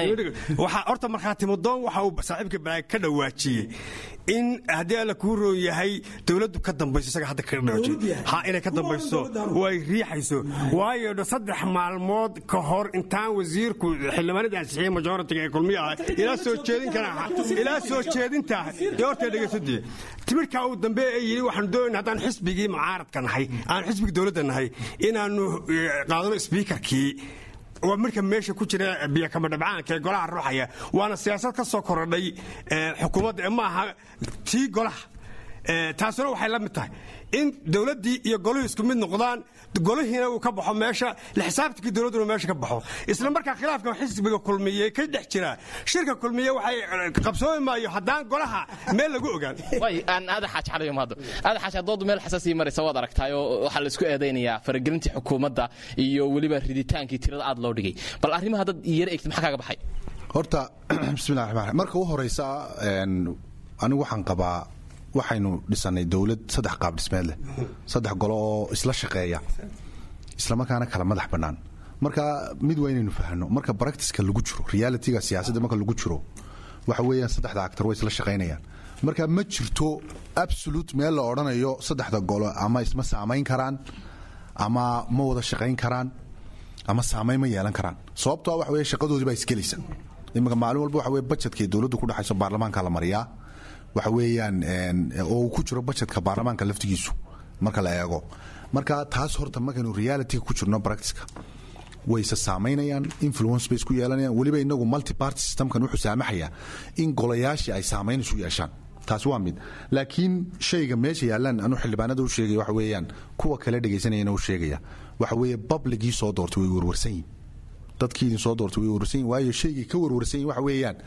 waxaa horta markhaati mudoon waxa uu saaxiibka balaag ka dhawaajiyey in haddii alla kuu roon yahay dowladdu ka dambayso isaga hadda ka dhawaajiyey ha inay ka dambayso way riixayso waayo dha saddex maalmood ka hor intaan wasiirku xildhibaanadii ansixiyey majoritiga ee kulmiya ah ilaa soo jeedin kara ilaa soo jeedinta dee horta dhegaysadee timirkaa uu dambe ee yidhi waxaanu doonayna haddaan xisbigii mucaaradka nahay aan xisbigii dowladda nahay inaannu eh, qaadano sbiikarkii waa marka meesha ku jira biyakama dhabcaanka ee golaha ruuxaya waana siyaasad ka soo korodhay eh, xukuumadda ee maaha tii golaha Eh, taasuna waxay la mid tahay in dowladdii iyo goluhu isku mid noqdaan golihiina uu ka baxo meesha la xisaabtankii dowladduna meesha ka baxo isla markaa khilaafka xisbiga kulmiye ka dhex jira shirka kulmiye waxay eh, qabsoomi maayo haddaan golaha meel lagu ogaan way aan aadan xaaji cali mahado aadan xaaji doodu meel xasaasii maraysa waad aragtaayoo waxaa la isku eedaynayaa faragelintii xukuumadda iyo weliba riditaankii tirada aad loo dhigay bal arrimaha dad yara eegtay maxaa kaaga baxay horta bismillahi raxmaan raxiim marka u horeysa een, anigu waxaan qabaa waxaynu dhisanay dowlad saddex qaab dhismeed leh saddex golo oo isla shaqeeya islamarkaana kala madax bannaan marka mid waa inaynu fahanno marka baractiska lagu jiro realityga siyaasadda marka lagu jiro waxa weeyaan saddexda actor way isla shaqaynayaan marka ma jirto absolute meel la odhanayo saddexda golo ama isma saamayn karaan ama ma wada shaqayn karaan ama saamayn ma yeelan karaan sababtoo ah waxa weeye shaqadoodii baa isgelaysa iminka maalin walba waxa weye budgetkay dowladdu ku dhexayso baarlamaanka la mariyaa waxa weeyaan een, oo uu ku jiro budgetka baarlamaanka laftigiisu marka la eego marka taas horta markaynu realityga ku jirno practiceka wayse saamaynayaan influence bay isku yeelanayaan weliba inagu multiparty systemkan wuxuu saamaxayaa in golayaashii ay saamayn isu yeeshaan taasi waa mid laakiin shayga meesha yaallaan anu xildhibaanada u sheegaya waxa weeyaan kuwa kale dhegaysanayana u sheegaya waxa weeye babligii soo doortay way warwarsan yihin dadkii idin soo doortay way warwarsan yihin waayo shaygay ka warwarsan yihin waxa weeyaan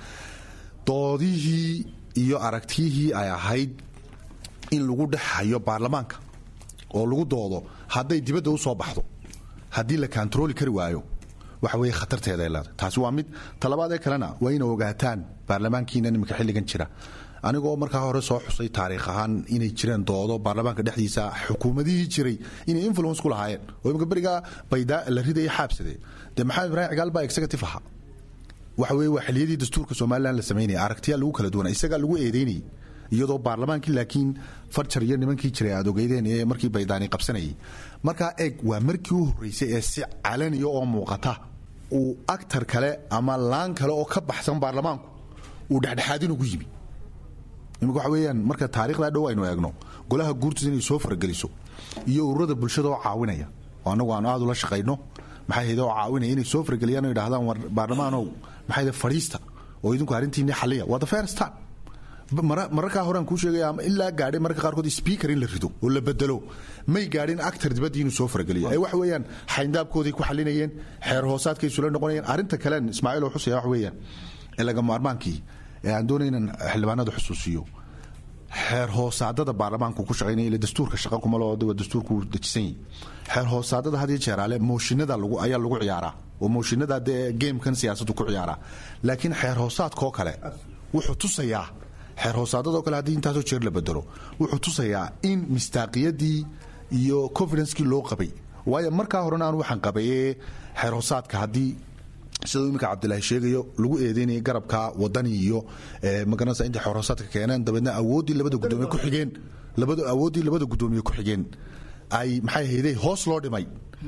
doodihii iyo aragtiyihii ay ahayd in lagu dhex hayo baarlamaanka oo lagu doodo hadday dibadda u soo baxdo haddii la kontarooli kari waayo waxa weeye khatarteeda ay leedahay taasi waa mid talabaad ee kalena waa ina ogaataan baarlamaankiina iminka xilligan jira anigoo markaa hore soo xusay taariikh ahaan inay jireen doodo baarlamaanka dhexdiisa xukuumadihii jiray inay influence ku lahaayeen oo imika berigaa baydaa la ridaya xaabsade dee maxamed ibraahim cigaal baa executive ahaa waxa weye waa xiliyadii dastuurka somalilan la samaynaya aragtiyaa lagu kala duwana isagaa lagu eedeynayay iyadoo baarlamaankii laakiin farjar iyo nimankii jiray aad ogeydeen ee markii baydaani qabsanayay markaa eeg waa markii u horreysay ee si calaniya oo muuqata uu actar kale ama laan kale oo ka baxsan baarlamaanku uu dhexdhexaadin ugu yimi imika waxa weeyaan marka taarikhdaa dhow aynu eegno golaha guurtiis inay soo farageliso iyo ururada bulshada oo caawinaya oo annagu aanu aad ula shaqayno maxay hayde oo caawinaya inay soo farageliyaan oo yidhahdaan war baarlamaanow maxay hayde fadhiista oo idinku arrintiinni xalliya waa the first time mararkaa horean kuu sheegaya ama ilaa gaadhay mararka qaarkood speaker in la rido oo la bedelo may gaadhin actar dibaddii inuu soo farageliyo ee waxa weeyaan xayndaabkooday ku xalinayeen xeer hoosaadkay isula noqonayeen arrinta kalen ismaaciil oo xusaya waxa weeyaan ee laga maarmaankii ee aan doonay inaan xildhibaanada xusuusiyo xeer hoosaadada baarlamaanku ku shaqaynaya ila dastuurka shaqa kuma loo waa dastuurku dejisan yahay xeer hoosaadada had iyo jeeraale mooshinada lagu ayaa lagu ciyaaraa oo mooshinada dee gamekan siyaasaddu ku ciyaaraa laakiin xeer hoosaadkoo kale wuxuu tusayaa xeer hoosaadadoo kale haddii intaasoo jeer la bedelo wuxuu tusayaa in mistaaqiyadii iyo confidencekii loo qabay waayo markaa horena anu waxaan qabay ee xeer hoosaadka haddii sidau iminka cabdilaahi sheegayo lagu eedeynaya garabka wadani iyo magaranaysa intay xeerhoosaadka keeneen dabeedna awooddii labada gudoomiye ku xigeen labada awooddii labada guddoomiye ku xigeen ay maxay hayday hoos loo dhimay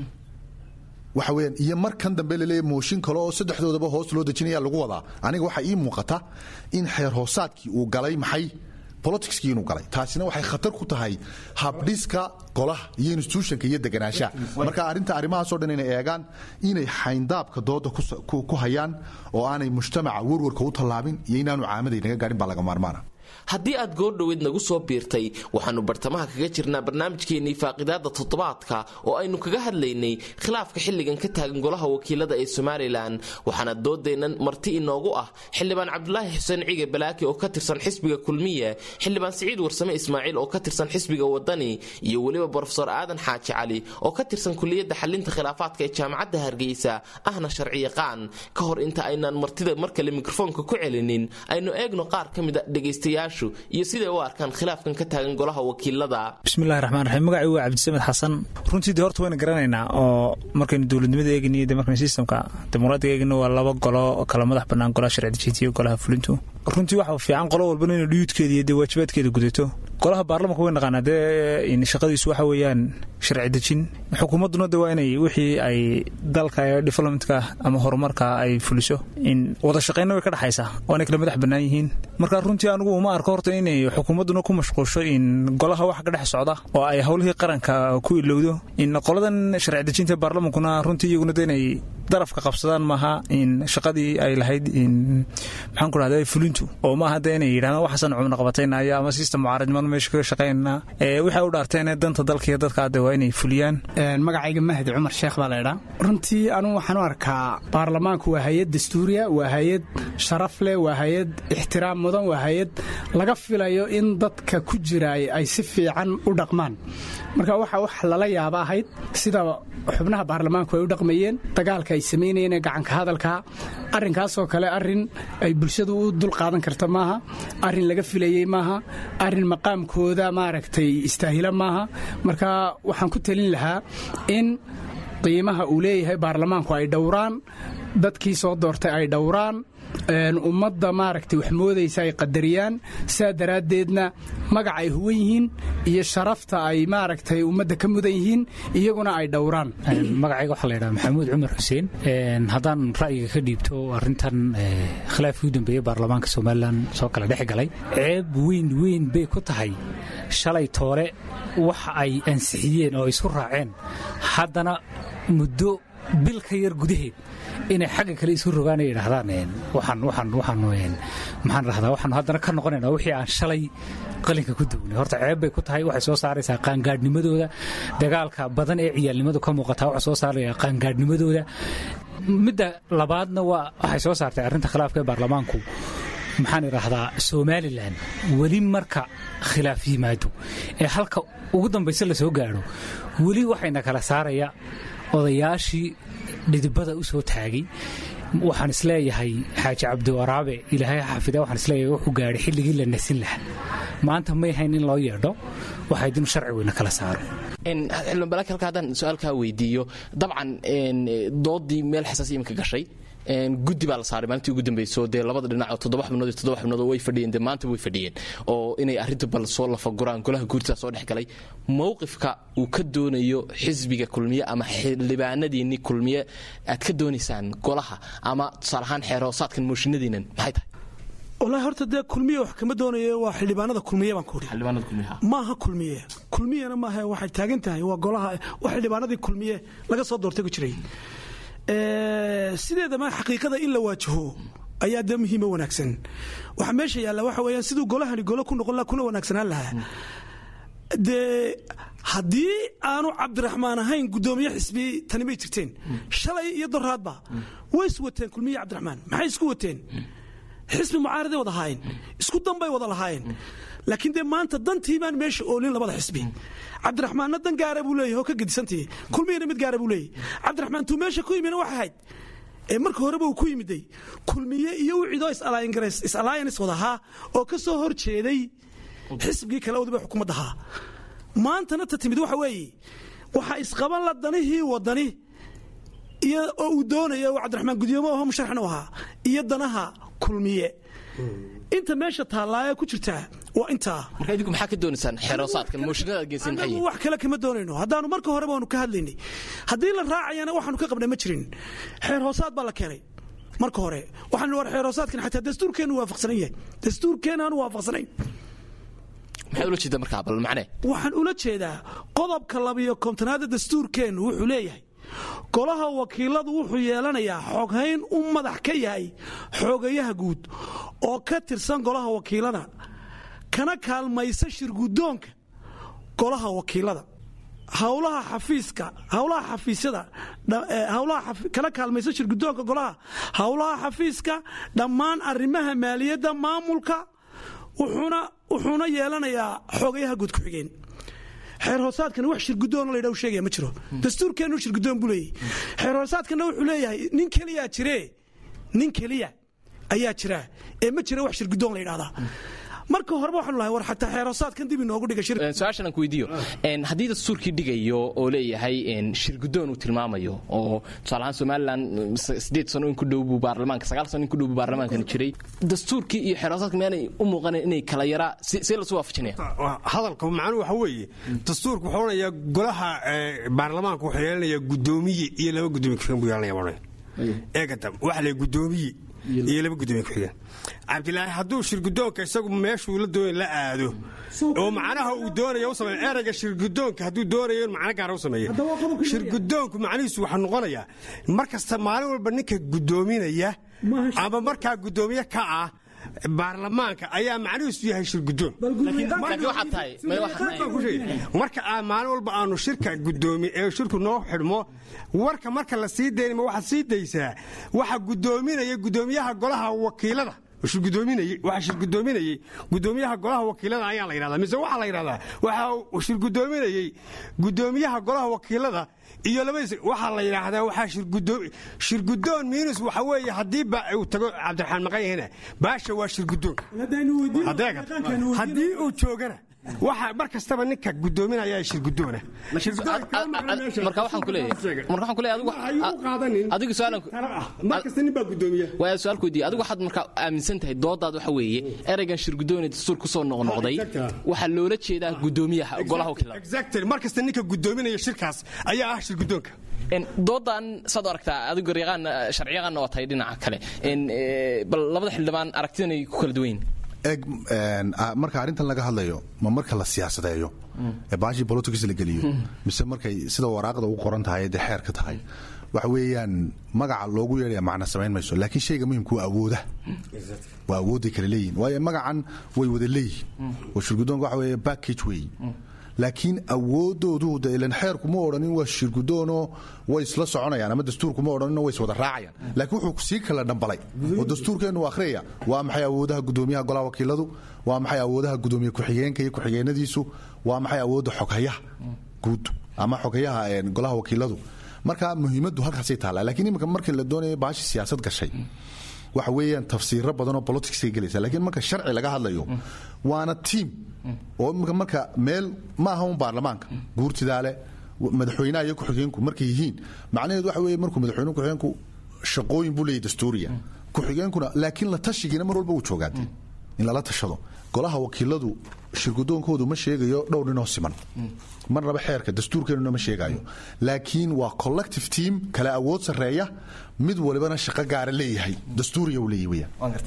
waxa weyaan iyo markan dambe laleeya mooshin kale oo saddexdoodaba hoos loo dejinaya lagu wadaa aniga waxaa ii muuqata in xeer hoosaadkii uu galay maxay politicskii inuu galay taasina waxay khatar ku tahay habdhiska golaha iyo institutionka iyo deganaanshaha marka arrinta arrimahaasoo dhan inay eegaan inay xayndaabka dooda ku hayaan oo aanay mujtamaca warwarka u tallaabin iyo inaanu caamaday naga gaadhin baa laga maarmaana haddii aad goordhoweed nagu soo biirtay waxaannu bartamaha kaga jirnaa barnaamijkeennii faaqidaada toddobaadka oo aynu kaga hadlaynay khilaafka xilligan ka taagan golaha wakiilada ee somalilan waxaana doodeennan marti inoogu ah xildhibaan cabdulaahi xuseen cige balaaki oo ka tirsan xisbiga kulmiye xildhibaan siciid warsame ismaaciil oo ka tirsan xisbiga wadani iyo weliba brofesor aadan xaaji cali oo ka tirsan kuliyadda xalinta khilaafaadka ee jaamacadda hargeysa ahna sharciyaqaan ka hor inta aynaan martida mar kale mikrofoonka ku celinin aynu eegno qaar ka mida dhegaystayaashu iyo siday u arkaan khilaafkan ka taagan golaha wakiilada bismillahi raxmaan raxiim magacii waa cabdisamed xasan runtii de horta wayna garanaynaa oo markaynu dowladnimada eeginiyo de markaynu sistamka dimuqraadiga eegino waa laba golo oo kala madax bannaan golaha sharci dejinta iyo golaha fulintu runtii waxa fiican qolo walbana inay dhuyuudkeeda iyo dee waajibaadkeeda gudato golaha baarlamanka way naqaanaa dee shaqadiisu waxa weeyaan sharci dejin xukuumadduna de waa inay wixii ay dalka ee developmentka ama horumarka ay fuliso in wada shaqaynna way ka dhexaysaa oo inay kala madax bannaan yihiin marka runtii anigu uma arko horta inay xukuumadduna ku mashquulsho in golaha wax ka dhex socda oo ay howlihii qaranka ku ilowdo in qoladan sharci dejinta baarlamankuna runtii iyaguna de inay darafka qabsadaan maaha in shaqadii ay lahayd in maxaan ku dhahda fulintu oo maaha de inay yidhahdaan waxaasan cumna qabataynayo ama sistem mucaaradnimada meesha kaga shaqaynana waxay u dhaarteen danta dalka iyo dadka de waa inay fuliyaan magacayga mahdi cumar sheekh baa laydhaa runtii anugu waxaan u arkaa baarlamaanku waa hay-ad dastuuriya waa hay-ad sharaf leh waa hay-ad ixtiraam mudan waa hay-ad laga filayo in dadka ku jiraay ay si fiican u dhaqmaan marka waxa wax lala yaaba ahayd sida xubnaha baarlamaanku ay u dhaqmayeen dagaalka ay samaynayeen ee gacanka hadalka arrinkaasoo kale arrin ay bulshadu u dul qaadan karta maaha arrin laga filayey maaha arrin maqaamkooda maaragtay istaahila maaha marka waxaan ku talin lahaa in qiimaha uu leeyahay baarlamaanku ay dhowraan dadkii soo doortay ay dhowraan ummadda maaragtay wax moodaysa ay qadariyaan sidaa daraaddeedna magac ay huwan yihiin iyo sharafta ay maaragtay ummadda ka mudan yihiin iyaguna ay dhowraan magacayga waxaa laydhaha maxamuud cumar xuseen haddaan ra'yiga ka dhiibto arrintan khilaafkii u dambeeyey baarlamaanka somalilan soo kala dhex galay ceeb weyn weyn bay ku tahay shalay toole wax ay ansixiyeen oo isu raaceen haddana muddo bil ka yar gudaheed inay xagga kale isu rogaan ay yidhaahdaan waxaan waxaan waxaan maxaan rahdaa waxaan haddana ka noqonaynaa wixii aan shalay qalinka ku duwnay horta ceeb bay ku tahay waxay soo saaraysaa qaangaadhnimadooda dagaalka badan ee ciyaalnimadu ka muuqataa waxay soo saaraya qaangaadhnimadooda midda labaadna waa waxay soo saartay arrinta khilaafka ee baarlamaanku maxaan idhaahdaa somalilan weli marka khilaaf yimaado ee halka ugu dambayse la soo gaadho weli waxayna kala saaraya odayaashii dhidibada u soo taagay waxaan isleeyahay xaaji cabdiwaraabe ilaahay xaafida waxaan isleeyahay wuxuu gaadhay xilligii la nasin lahaa maanta may hayn in loo yeedho waxayd inu sharci weyna kala saaro xildhibaan balaki halka haddaan su-aalkaa weydiiyo dabcan doodii meel xasaasiya imika gashay guddi baa la saaray maalintii ugu dambayso dee labada dhinac oo toddoba xubnood iyo toddoba xubnood oo way fadhiyeen dee maanta way fadhiyeen oo inay arrinta bal soo lafaguraan golaha guurtaa soo dhex galay mowqifka uu ka doonayo xisbiga kulmiye ama xildhibaanadiinni kulmiye aad ka doonaysaan golaha ama tusaale ahaan xeer hoosaadkan mooshinadiinan maxay tahay wallaahi horta dee kulmiye wax kama doonayo waa xildhibaanada kulmiye baan ku idhi xildhibaanada kulmiyaha maaha kulmiye kulmiyena maaha waxay taagan tahay waa golaha waa xildhibaanadii kulmiye laga soo doortay ku jiray sideedama xaqiiqada in la waajaho ayaa dee muhiima wanaagsan waxaa meesha yaalla waxa weeyaan siduu golahani golo ku noqon laha kuna wanaagsanaan lahaa dee haddii aanu cabdiraxmaan ahayn guddoomiye xisbi tani may jirteen shalay iyo doraadba way is wateen kulmiye cabdiraxmaan maxay isku wateen xisbi mucaaraday wada ahaayeen isku danbay wada lahaayeen laakiin dee maanta dantii baan meesha oolin labada xisbi cabdiraxmaanna dan gaara buu leeyahy oo ka gedisantii kulmiyana mid gaara buu leeyahy cabdiraxmaan tuu meesha ku yimina waxay ahayd ee marka horeba uu ku yimiday kulmiye iyo wiciidoo is-alliance wada ahaa oo ka soo hor jeeday xisbigii kale wadiba xukuumadda ahaa maantana ta timid waxa weeye waxaa isqaban la danihii wadani iyo oo uu doonaya uu cabdiraxmaan gudoomo aho musharaxna u ahaa iyo danaha kulmiye inta meesha taallaaye ku jirtaa waa intaa marka idinku maxaa ka doonaysaan xeeroosaadkan mooshinada aad geysan maxay anagu wax kale kama doonayno haddaanu marka horeba waanu ka hadlaynay haddii la raacayana waxaanu ka qabnay ma jirin xeer hoosaad baa la keenay marka hore waxaanu war xeer hoosaadkan xataa dastuurkeennu waafaqsanan yahay dastuurkeenna aanu waafaqsanayn maxaad ula jeedaa markaa bal macne waxaan ula jeedaa qodobka labiyo kontonaada dastuurkeennu wuxuu leeyahay golaha wakiiladu wuxuu yeelanayaa xoghayn u madax ka yahay xoogayaha guud oo ka tirsan golaha wakiilada kana kaalmaysa shirgudoonka golaha wakiilada hawlaha xafiiska hawlaha xafiisyada hawlaha kana kaalmaysa shirgudoonka golaha hawlaha xafiiska dhammaan arrimaha maaliyadda maamulka wuxuuna wuxuuna yeelanayaa xoogayaha guud ku-xigeen xeer hoosaadkana wax shirgudoon la ydha sheegaya ma jiro dastuurkeennu shirgudoon buu leeyahy xeer hoosaadkana wuxuu leeyahay nin keliyaa jiree nin keliya ayaa jira ee ma jira wax shirgudoon la yidhahdaa marka horeba waxaanu lahay war xataa xeer hoosaadkan dib inoogu dhiga shir su-aashan aan ku weydiiyo haddii dastuurkii dhigayo oo leeyahay shirgudoon uu tilmaamayo oo tusaale ahaan somalilan sideed sano in ku dhow buu baarlamaanka sagaal sano in ku dhow buu baarlamaankan jiray dastuurkii iyo xeer hoosaadka meanay u muuqanayn inay kala yaraa see lasu waafajinaya hadalka macnuhu waxa weeye dastuurku wuxuu odhanayaa golaha baarlamaanka wuxuu yeelanayaa guddoomiye iyo laba guddoomiye ku-xigeen buu yeelanaya baa eegata waxa la guddoomiye iyo laba gudoomiye ku-xigeen cabdilaahi hadduu shirgudoonka isagu meeshuu la doonay la aado oo macnaha uu doonaya u sameeyo erayga shirgudoonka hadduu doonayo in macno gaara u sameeyo shirgudoonku macnihiisu waxaa noqonayaa mar kasta maalin walba ninka guddoominaya ama markaa guddoomiye ka ah baarlamaanka ayaa macnihiisu yahay shirgudoon marka maalin walba aanu shirka gudoomi ee shirku noo xidhmo warka marka la sii daynama waxaad sii daysaa waxa gudoominaya gudoomiyaha golaha wakiilada waxa shirgudoominayey gudoomiyaha golaha wakiilada ayaa la yidhahdaa mise waxaa la yidhahdaa waxa shirgudoominayey gudoomiyaha golaha wakiilada iyo labadiis waxaa la yidhaahdaa waxaa shirgudoon miinus waxa weeye haddii uu tago cabdiraxmaan maqanyahina baasha waa shirgudoonka haddii uu joogana waxa mar kastaba ninka gudoominaya shirgudoona marka waxaan ku leeyahay marka waxaan ku leeyahay adigu adigu su'aalan mar kasta nin baa gudoomiya waa su'aal ku weydiiyay adigu waxaad marka aaminsan tahay doodaad waxa weeye eraygan shirgudoon ee dastuur ku soo noqnoqday waxaa loola jeedaa gudoomiyaha golaha wakiilada exactly mar kasta ninka gudoominaya shirkaas ayaa ah shirgudoonka doodan saad u aragtaa adigu garyaqaan sharciyaqaanna waa tahay dhinaca kale bal labada xildhibaan aragtidan ay ku kala duwan yihin eg marka arrintan laga hadlayo ma marka la siyaasadeeyo ee baashii politics la geliyo mise markay sida waraaqda u qoran tahay dee xeer ka tahay waxa weeyaan magaca loogu yeedhaya macna samayn mayso laakiin shayga muhimka waa awooda waa awoodday kale leeyihin waayo magacan way wada leeyihin oo shirgudoonka waxa weeye package weeye laakiin awoodoodu de ilan xeerku ma odhanin waa shirgudoonoo way isla soconayaan ama dastuurku ma odhaninoo way iswada raacayaan laakiin wuxuu sii kala dhambalay oo dastuurkeennu akhriyaya waa maxay awoodaha gudoomiyaha golaha wakiiladu waa maxay awoodaha gudoomiye ku-xigeenka iyo ku-xigeenadiisu waa maxay awoodda xoghayaha guud ama xoghayaha golaha wakiiladu marka muhiimaddu halkaasay taallaa lakiin iminka markii la doonaya baashi siyaasad gashay waxa weeyaan tafsiiro badan oo politicsay gelaysa laakiin marka sharci laga hadlayo waana tiam oo imika marka meel ma aha un baarlamaanka guurtidaale madaxweynaha iyo ku-xigeenku markay yihiin macnaheedu waxa weeye markuu madaxweyne ku-xigeenku shaqooyin buu leeyahy dastuuriya ku-xigeenkuna laakiin la tashigiina mar walba wuu joogaade in lala tashado golaha wakiiladu shirgudoonkoodu ma sheegayo dhowr ninoo siman marnaba xeerka dastuurkeenuna ma sheegayo laakiin waa collective team kala awood sarreeya mid walibana shaqo gaara leeyahay dastuuriya uu leeyahy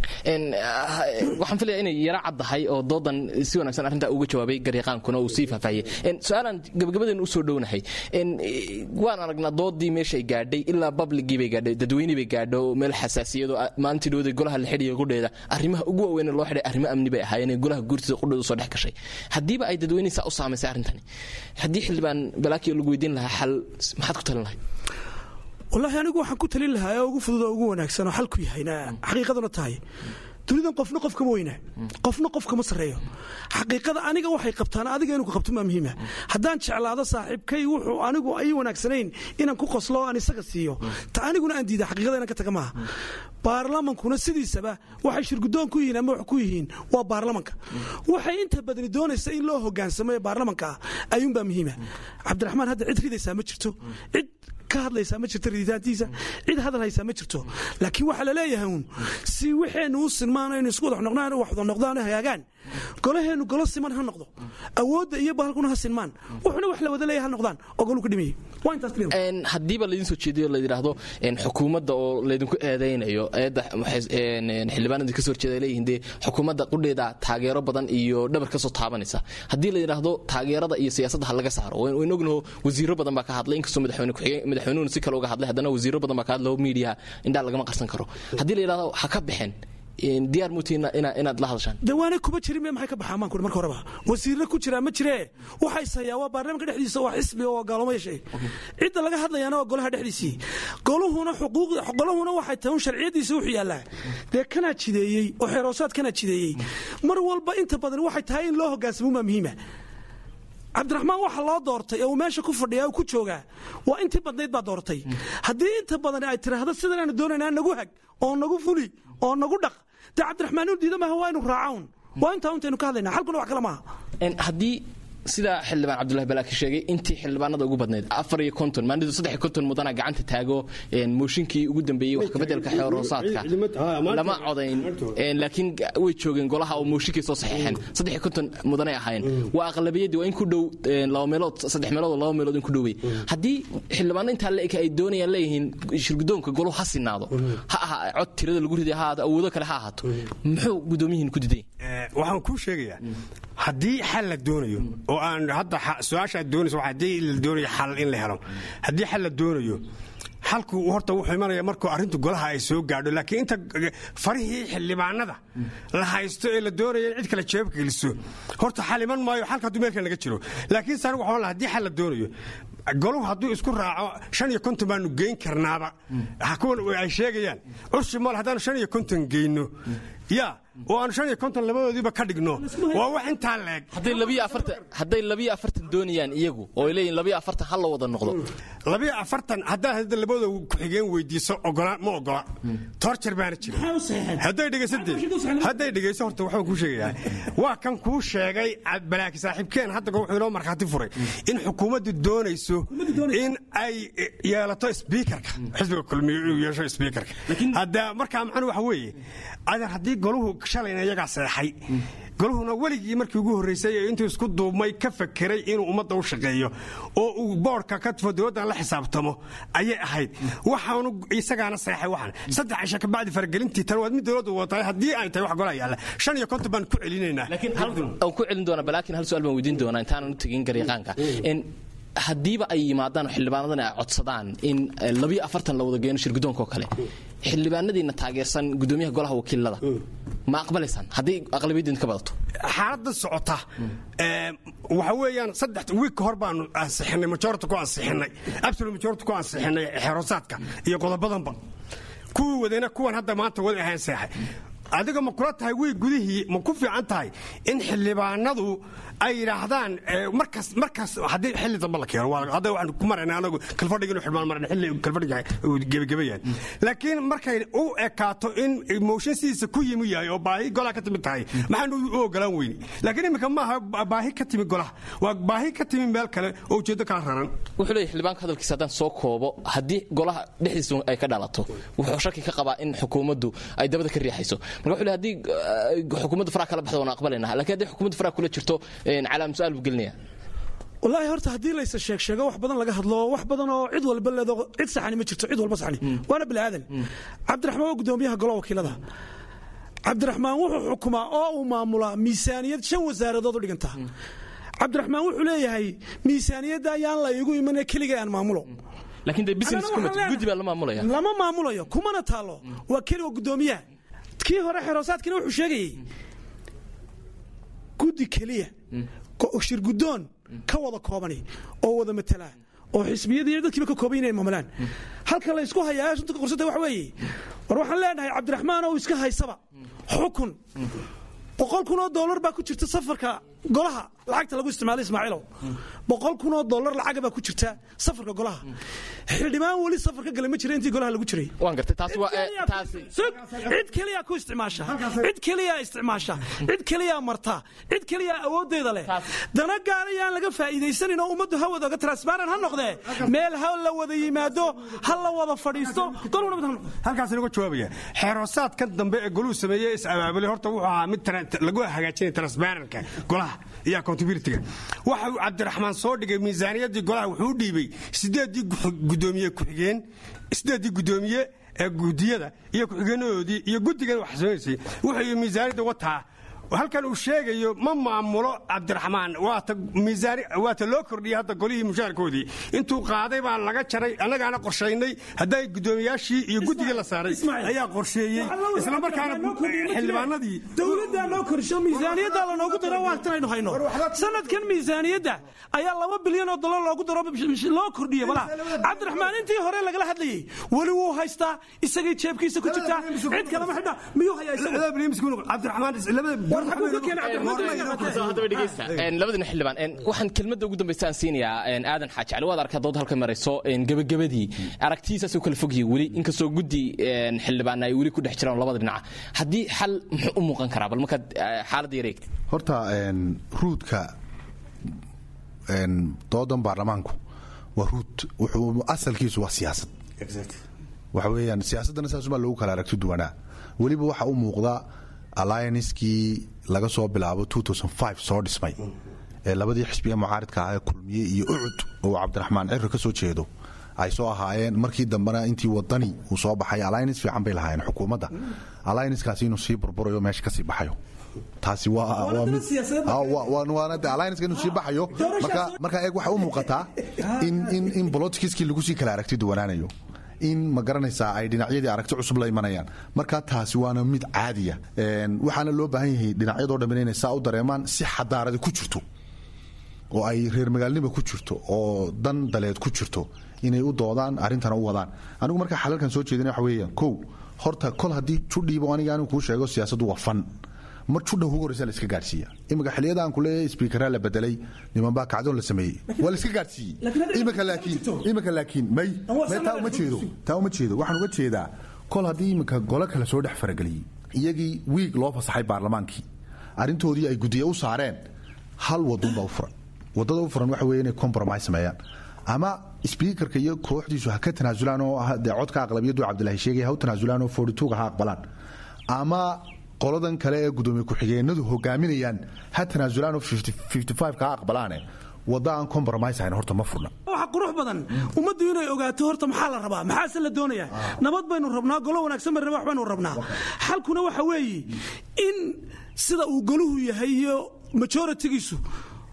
waxaan filaya inay yaro caddahay oo doodan si wanaagsan arrintaa uga jawaabay garyaqaankuna uu sii faahfaahiyey su-aalaan gabagabadeena usoo dhownahay waan aragnaa doodii meeshay gaadhay ilaa babligii bay gaadhay dadweynii bay gaadho meel xasaasiyado maalintii dhowday golaha la xidhiya qudheeda arrimaha ugu waaweyn loo xidhay arrimo amni bay ahaayeen golaha guurtida qudheeda soo dhex gashay haddiiba ay dadweynihii saa u saamaysay arrintani haddii xildhibaan balaakiyo lagu weydiin lahaa xal maxaad ku talin lahay wallaahi anigu waxaan ku talin lahaa oo ugu fudud oo ugu wanaagsan oo xalku yahayna xaqiiqaduna tahay dunidan qofna qof kama weynaa qofna qof kama sarreeyo xaqiiqada aniga waxay qabtaan adiga inuu ku qabto maa muhiima haddaan jeclaado saaxiibkay wuxuu anigu ay wanaagsanayn inaan ku qoslo oo aan isaga siiyo ta aniguna aan diida xaqiiqada inaan ka taga maaha baarlamankuna sidiisaba waxay shirgudoon ku yihiin ama wax ku yihiin waa baarlamanka waxay inta badani doonaysa in loo hogaansamo ee baarlamanka ah ayuunbaa muhiima cabdiraxmaan hadda cid ridaysaa ma jirto cid ka hadlaysaa ma jirto riditaantiisa cid hadal haysaa ma jirto laakiin waxaa laleeyahay uun si waxeennu u sinmaan aynu isku wada noqdaan wax wada noqdaan hagaagaan golaheennu golo siman ha noqdo awoodda iyo bahalkuna ha sinmaan wuxuna wax la wada leeyahay ha noqdaan oo goluu ka dhimayay waa intaas clear haddiiba laydin soo jeediyo la yidhaahdo xukuumadda oo laydinku eedaynayo eedda xildhibaanadii kasoo horjeeda leeyihiin dee xukuumadda qudheeda taageero badan iyo dhabar ka soo taabanaysa haddii la yidhaahdo taageerada iyo siyaasadda ha laga saaro wayn ognaho wasiiro badan baa ka hadlay inkastoo madaxweyne ku-xigeen madaxweynuhuna si kale uga hadlay haddana wasiiro badan baa ka hadlay oo miidiyaha indhaa lagama qarsan karo haddii la yidhahdo ha ka baxeen diyaar muutiina inaad la hadashaan de waana kuma jirin me maxay ka baxaa maanku marka horeba wasiirna ku jiraa ma jiree waxay sayaa waa baarlamanka dhexdiisa waa xisbi oo gaaloma yeeshay cidda laga hadlayaana waa golaha dhexdiisii goluhuna xuquuq goluhuna waxay tahay un sharciyadiisa wuxuu yaallaa dee kanaa jideeyey oo xeeroosaad kanaa jideeyey mar walba inta badan waxay tahay in loo hogaansamo maa muhiima cabdiraxmaan waxa loo doortay ee uu meesha ku fadhiya ku joogaa waa intii badnayd baa doortay haddii inta badan ay tiraahdo sidan aanu doonaynaa nagu hag oo nagu fuli oo nagu dhaq dee cabdiraxmaan inu diida maaha waa inu raacaun waa intaa untaynu ka hadlaynaa xalkuna wax kale maaha haddii sida xildhibaan cabdulahi balaaki sheegay intii xildhibaanada ugu badnayd afar iyo konton maalidu saddex iyo konton mudana gacanta taago mooshinkii ugu dambeeyey wax kabedelka xeeroosaadka lama codayn laakiin way joogeen golaha oo mooshinkii soo saxeexeen saddex iyo konton mudanay ahaayeen waa aqlabiyaddii waa in ku dhow laba meelood saddex meelood oo laba meelood in ku dhowey haddii xildhibaano intaa la eka ay doonayaan leeyihiin shirgudoonka goluhu ha sinaado ha aha cod tirada lagu riday ha ahaato awoodo kale ha ahaato muxuu gudoomiyihiin ku diday waxaan kuu sheegayaa haddii xal la doonayo oo aan hadda su-aasha aad doonayso haddii la doonayo xal in la helo haddii xal la doonayo xalku horta wuxuu imanaya markuu arrintu golaha ay soo gaadho laakiin inta farihii xildhibaanada la haysto ee la doonaya in cid kale jeebka geliso horta xal iman maayo xalka hadduu meelkan laga jiro laakiin saan waxaan lahaa haddii xal la doonayo goluhu hadduu isku raaco shan iyo konton baanu geyn karnaaba kuwan ay sheegayaan curshi mool haddaanu shan iyo konton geyno yaa oo aanu shan iyo konton labadoodiiba ka dhigno waa wax intaa leeg hadday labiyo afartan doonayaan iyagu oo ay leeyihin labiyo afartan ha la wada noqdo labiyo afartan haddaad hadda labadooda ku-xigeen weydiiso ogola ma ogola torjar baana jira hadday dhegaysadee hadday dhegayso horta waxaan kuu sheegayaa waa kan kuu sheegay balaaki saaxiibkeen hadda wuxuu inoo markhaati furay in xukuumaddu doonayso in ay yeelato sbiikarka xisbiga kulmiyo inuu yeesho sbiikarka hadda markaa macnu waxa weeye adeer haddii goluhu shalayna iyagaa seexay goluhuna weligii markii ugu horraysay ee intuu isku duubmay ka fakeray inuu ummadda u shaqeeyo oo uu boodhka ka tufo dowladdan la xisaabtamo ayay ahayd waxaanu isagaana seexay waxan saddex cisha ka bacdi faragelintii tan waad mid dowladdu watahay haddii ay tahay wax golaa yaalla shan iyo konton baan ku celinaynaa aan ku celin doonaa balaakiin hal su-aal baan weydiin doonaa intaanan u tegin garyaqaanka haddiiba ay yimaadaan xildhibaanadan ay codsadaan in labiyo afartan la wada geeno shirgudoonka oo kale xildhibaanadiina taageersan gudoomiyaha golaha wakiilada ma aqbalaysaan haddii aqlabiyadiin ka badato xaaladda socota waxa weeyaan saddex wiig ka hor baanu ansixinay majority ku ansixinay absolute majority ku ansixinay xerosaadka iyo qodobadanba kuwii wadayna kuwan hadda maanta wada ahaan seexay adiga ma kula tahay wiig gudihii ma ku fiican tahay in xildhibaanadu ay yidhaahdaan markaas markaas haddii xilli dambe la keeno hadda waxaan ku marayna anagu kalfadhiga inu xildhibaan marayna xilli kalfadhiga gebagabayaan laakiin markay u ekaato in mooshin sidiisa ku yimi yahay oo baahi golaha ka timid tahay maxaanu u ogolaan weyni laakiin iminka maaha baahi ka timi golaha waa baahi ka timi meel kale oo ujeeddo kala raran wuxuu leeyahy xildhibaanka hadalkiisa haddaan soo koobo haddii golaha dhexdiisa ay ka dhalato wuxuu shaki ka qabaa in xukuumaddu ay dabada ka riixayso marka wuxuu leeyahy haddii xukuumaddu faraha kala baxdo waan aqbalayna laakiin haddii xukuumaddu faraha kula jirto calaam su-aal buu gelinaya wallaahi horta haddii laysa sheeg sheego wax badan laga hadlo wax badan oo cid walba leedo cid saxani ma jirto cid walba saxani waana bini aadan cabdiraxmaan waa gudoomiyaha golaha wakiilada cabdiraxmaan wuxuu xukumaa oo uu maamulaa miisaaniyad shan wasaaradood u dhiganta cabdiraxmaan wuxuu leeyahay miisaaniyadda ayaan la iigu iman keliga aan maamulo laakiin dee business committee guddi baa la maamulaya lama maamulayo kumana taalo waa keliga gudoomiyaha kii hore xeroosaadkina wuxuu sheegayey guddi keliya shirgudoon ka wada koobani oo wada matalaa oo xisbiyadii dadkiiba ka kooban inay maamulaan halka la ysku hayaa sunta qorsada waxa weeye war waxaan leenahay cabdiraxmaan oo iska haysaba xukun boqol kun oo dollar baa ku jirta safarka golaha lacagta lagu isticmaalay ismaaciilow boqol kun oo dollar lacaga baa ku jirta safarka golaha xildhibaan weli safar ka gala ma jira intii golaha lagu jiray waan gartay taasi waa taasi cid keliya ku isticmaasha cid keliya isticmaasha cid keliya marta cid keliya awoodeeda leh dana gaar ayaan laga faa'iidaysanin oo ummaddu ha wada transparent ha noqdee meel ha la wada yimaado ha la wada fadhiisto halkaas inaga jawaabaya xeeroosaadkan dambe ee goluhu sameeyey is abaabulay horta wuxuu ahaa mid lagu hagaajinaya transparentka golaha iyo accountabilityga waxa uu cabdiraxmaan soo dhigay miisaaniyaddii golaha wuxuu u dhiibay sideeddii gudoomiye ku-xigeen sideeddii gudoomiye ee gudiyada iyo ku-xigeenadoodii iyo guddigan wax samaysay wuxuu miisaaniyadda wataa halkan uu sheegayo ma maamulo cabdiraxmaan waata loo kordhiyey hadda golihii mushaarkoodii intuu qaaday baa laga jaray annagaana qorshaynay hadday gudoomiyaashii iyo guddigii la saaray ayaa qorsheeyey isla markaana xildhibaanadii dowladdaa noo korsho miisaaniyaddaa lanoogu daro waagtanaynu hayno sanadkan miisaaniyadda ayaa laba bilyan oo dollar loogu daro loo kordhiyey balaa cabdiraxmaan intii hore lagala hadlayey weli wuu haystaa isagay jeebkiisa ku jirtaa cid kalema xidha miyuu labadina xildhibaan waxaan kelmadda ugu dambaysa aan siinayaa aadan xaaji cali waad arkaa dood halka marayso gebagabadii aragtiyiisaas u kala fogyihi weli inkastoo guddi xildhibaanna ay weli ku dhex jiraan labada dhinaca haddii xal muxuu u muuqan karaa bal markaad xaaladda yar eegta horta ruudka doodan baarlamaanku waa ruud wuxuu asalkiisu waa siyaasad waxa weeyaan siyaasaddana saasumaa lagu kala aragti duwanaa weliba waxa u muuqda alliancekii laga soo bilaabo soo dhismay ee labadii xisbiga mucaaridka ah ee kulmiye iyo ucud oo cabdiraxmaan cirri ka soo jeedo ay soo ahaayeen markii dambena intii wadani uu soo baxay alliance fiican bay lahaayeen xukuumadda alliancekaasi inuu sii burburayo meesha ka sii baxayo taasi waana inuu sii baxayo marka eeg waxay u muuqataa in bolotkiskii lagu sii kala aragti duwanaanayo in ma garanaysaa ay dhinacyadii aragti cusub la imanayaan marka taasi waana mid caadiya waxaana loo baahan yahay dhinacyadoo dhammin inay saa u dareemaan si xadaaradi ku jirto oo ay reer magaalnima ku jirto oo dan daleed ku jirto inay u doodaan arrintana u wadaan anigu markaa xalalkan soo jeedina waxa weeyaan kow horta kol haddii judhiibo aniga anigu kuu sheego siyaasaddu waa fan mar judha ugu horreysa la iska gaadhsiiya imika xilliyada aan ku leeyahay sbiikaraa la bedelay nimanbaa kacdoon la sameeyey waa la iska gaadhsiiyey imika laakiin imika laakiin may may taa uma jeedo taa uma jeedo waxaan uga jeedaa kol haddii imika golo kale soo dhex farageliyey iyagii wiig loo fasaxay baarlamaankii arrintoodii ay guddiye u saareen hal wadunbaa u furan waddada u furan waxa weeye inay compromise sameeyaan ama sbiikarka iyo kooxdiisu ha ka tanaasulaan oo dee codka aqlabiyadu cabdilaahi sheegay ha u tanaasulaan oo forituga ha aqbalaan ama qoladan kale ee gudoomiye ku-xigeenadu hogaaminayaan ha tanaasulaan oo ka aqbalaane wadda aan compromise ahayn horta ma furna waxa qurux badan ummaddu inay ogaato horta maxaa la rabaa maxaase la doonayaa nabad baynu rabnaa golo wanaagsan baynu wax baynu rabnaa xalkuna waxa weeye in sida uu goluhu yahay iyo majoritigiisu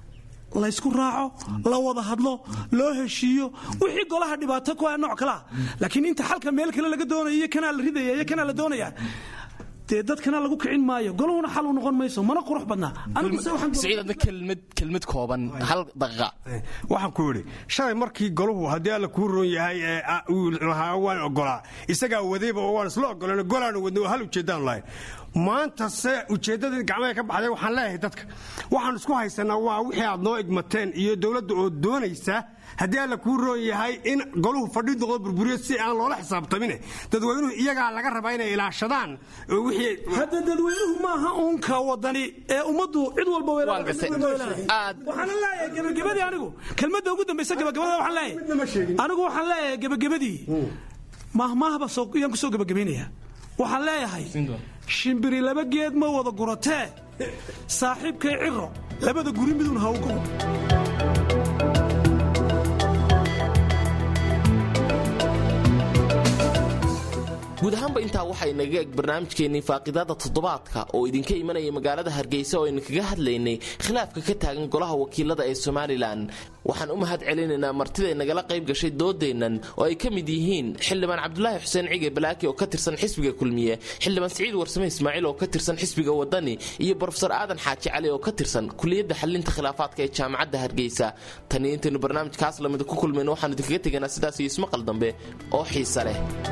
laysku raaco la wada hadlo loo heshiiyo wixii golaha dhibaato ku ah nooc kalea laakiin inta xalka meel kale laga doonaya iyo kanaa la ridaya iyo kanaa la doonaya dee dadkana lagu kicin maayo golahuna xal u noqon mayso mana qurux badnaa siciid adna kelmad kelmad kooban hal daqiiqa waxaan ku yidhi shalay markii golahu haddii alla kuu roon yahay ee uu lahaa waan ogolaa isagaa wadayba oo waan isla ogolan golaanu wadna hal ujeeddaan lahayn maanta se ujeeddadii gacmaha ka baxday waxaan leeyahay dadka waxaan isku haysanaa waa wixii aad noo igmateen iyo dowladda oo doonaysa haddii alla kuu roon yahay in goluhu fadhi noqdo burburiyo si aan loola xisaabtamine dadweynuhu iyagaa laga rabaa inay ilaashadaan hadda dadweynuhu maaha uunka wadani ee ummaddu cid walba waxaana leeyahay gebagabadii anigu kelmadda ugu dambaysa gebagabada waxaan leeyahay anigu waxaan leeyahay gebagabadii mahmaahba yaan ku soo gebagabaynaya waxaan leeyahay shimbiri laba geed ma wada guratee saaxiibkay ciro labada guri midun ha ugo guud ahaanba intaa waxaa inaga eg barnaamijkeennii faaqidaada toddobaadka oo idinka imanaya magaalada hargeysa oo aynu kaga hadlaynay khilaafka ka taagan golaha wakiilada ee somalilan waxaan u mahad celinaynaa martiday nagala qayb gashay doodeennan oo ay ka mid yihiin xildhibaan cabdulaahi xuseen cige balaaki oo ka tirsan xisbiga kulmiye xildhibaan siciid warsame ismaaciil oo ka tirsan xisbiga wadani iyo brofesor aadan xaaji cali oo ka tirsan kuliyadda xalinta khilaafaadka ee jaamacadda hargeysa taniyo intaynu barnaamijkaas lamida ku kulmayno waxaanu idinkaga teganaa sidaas iyo ismaqal dambe oo xiisa leh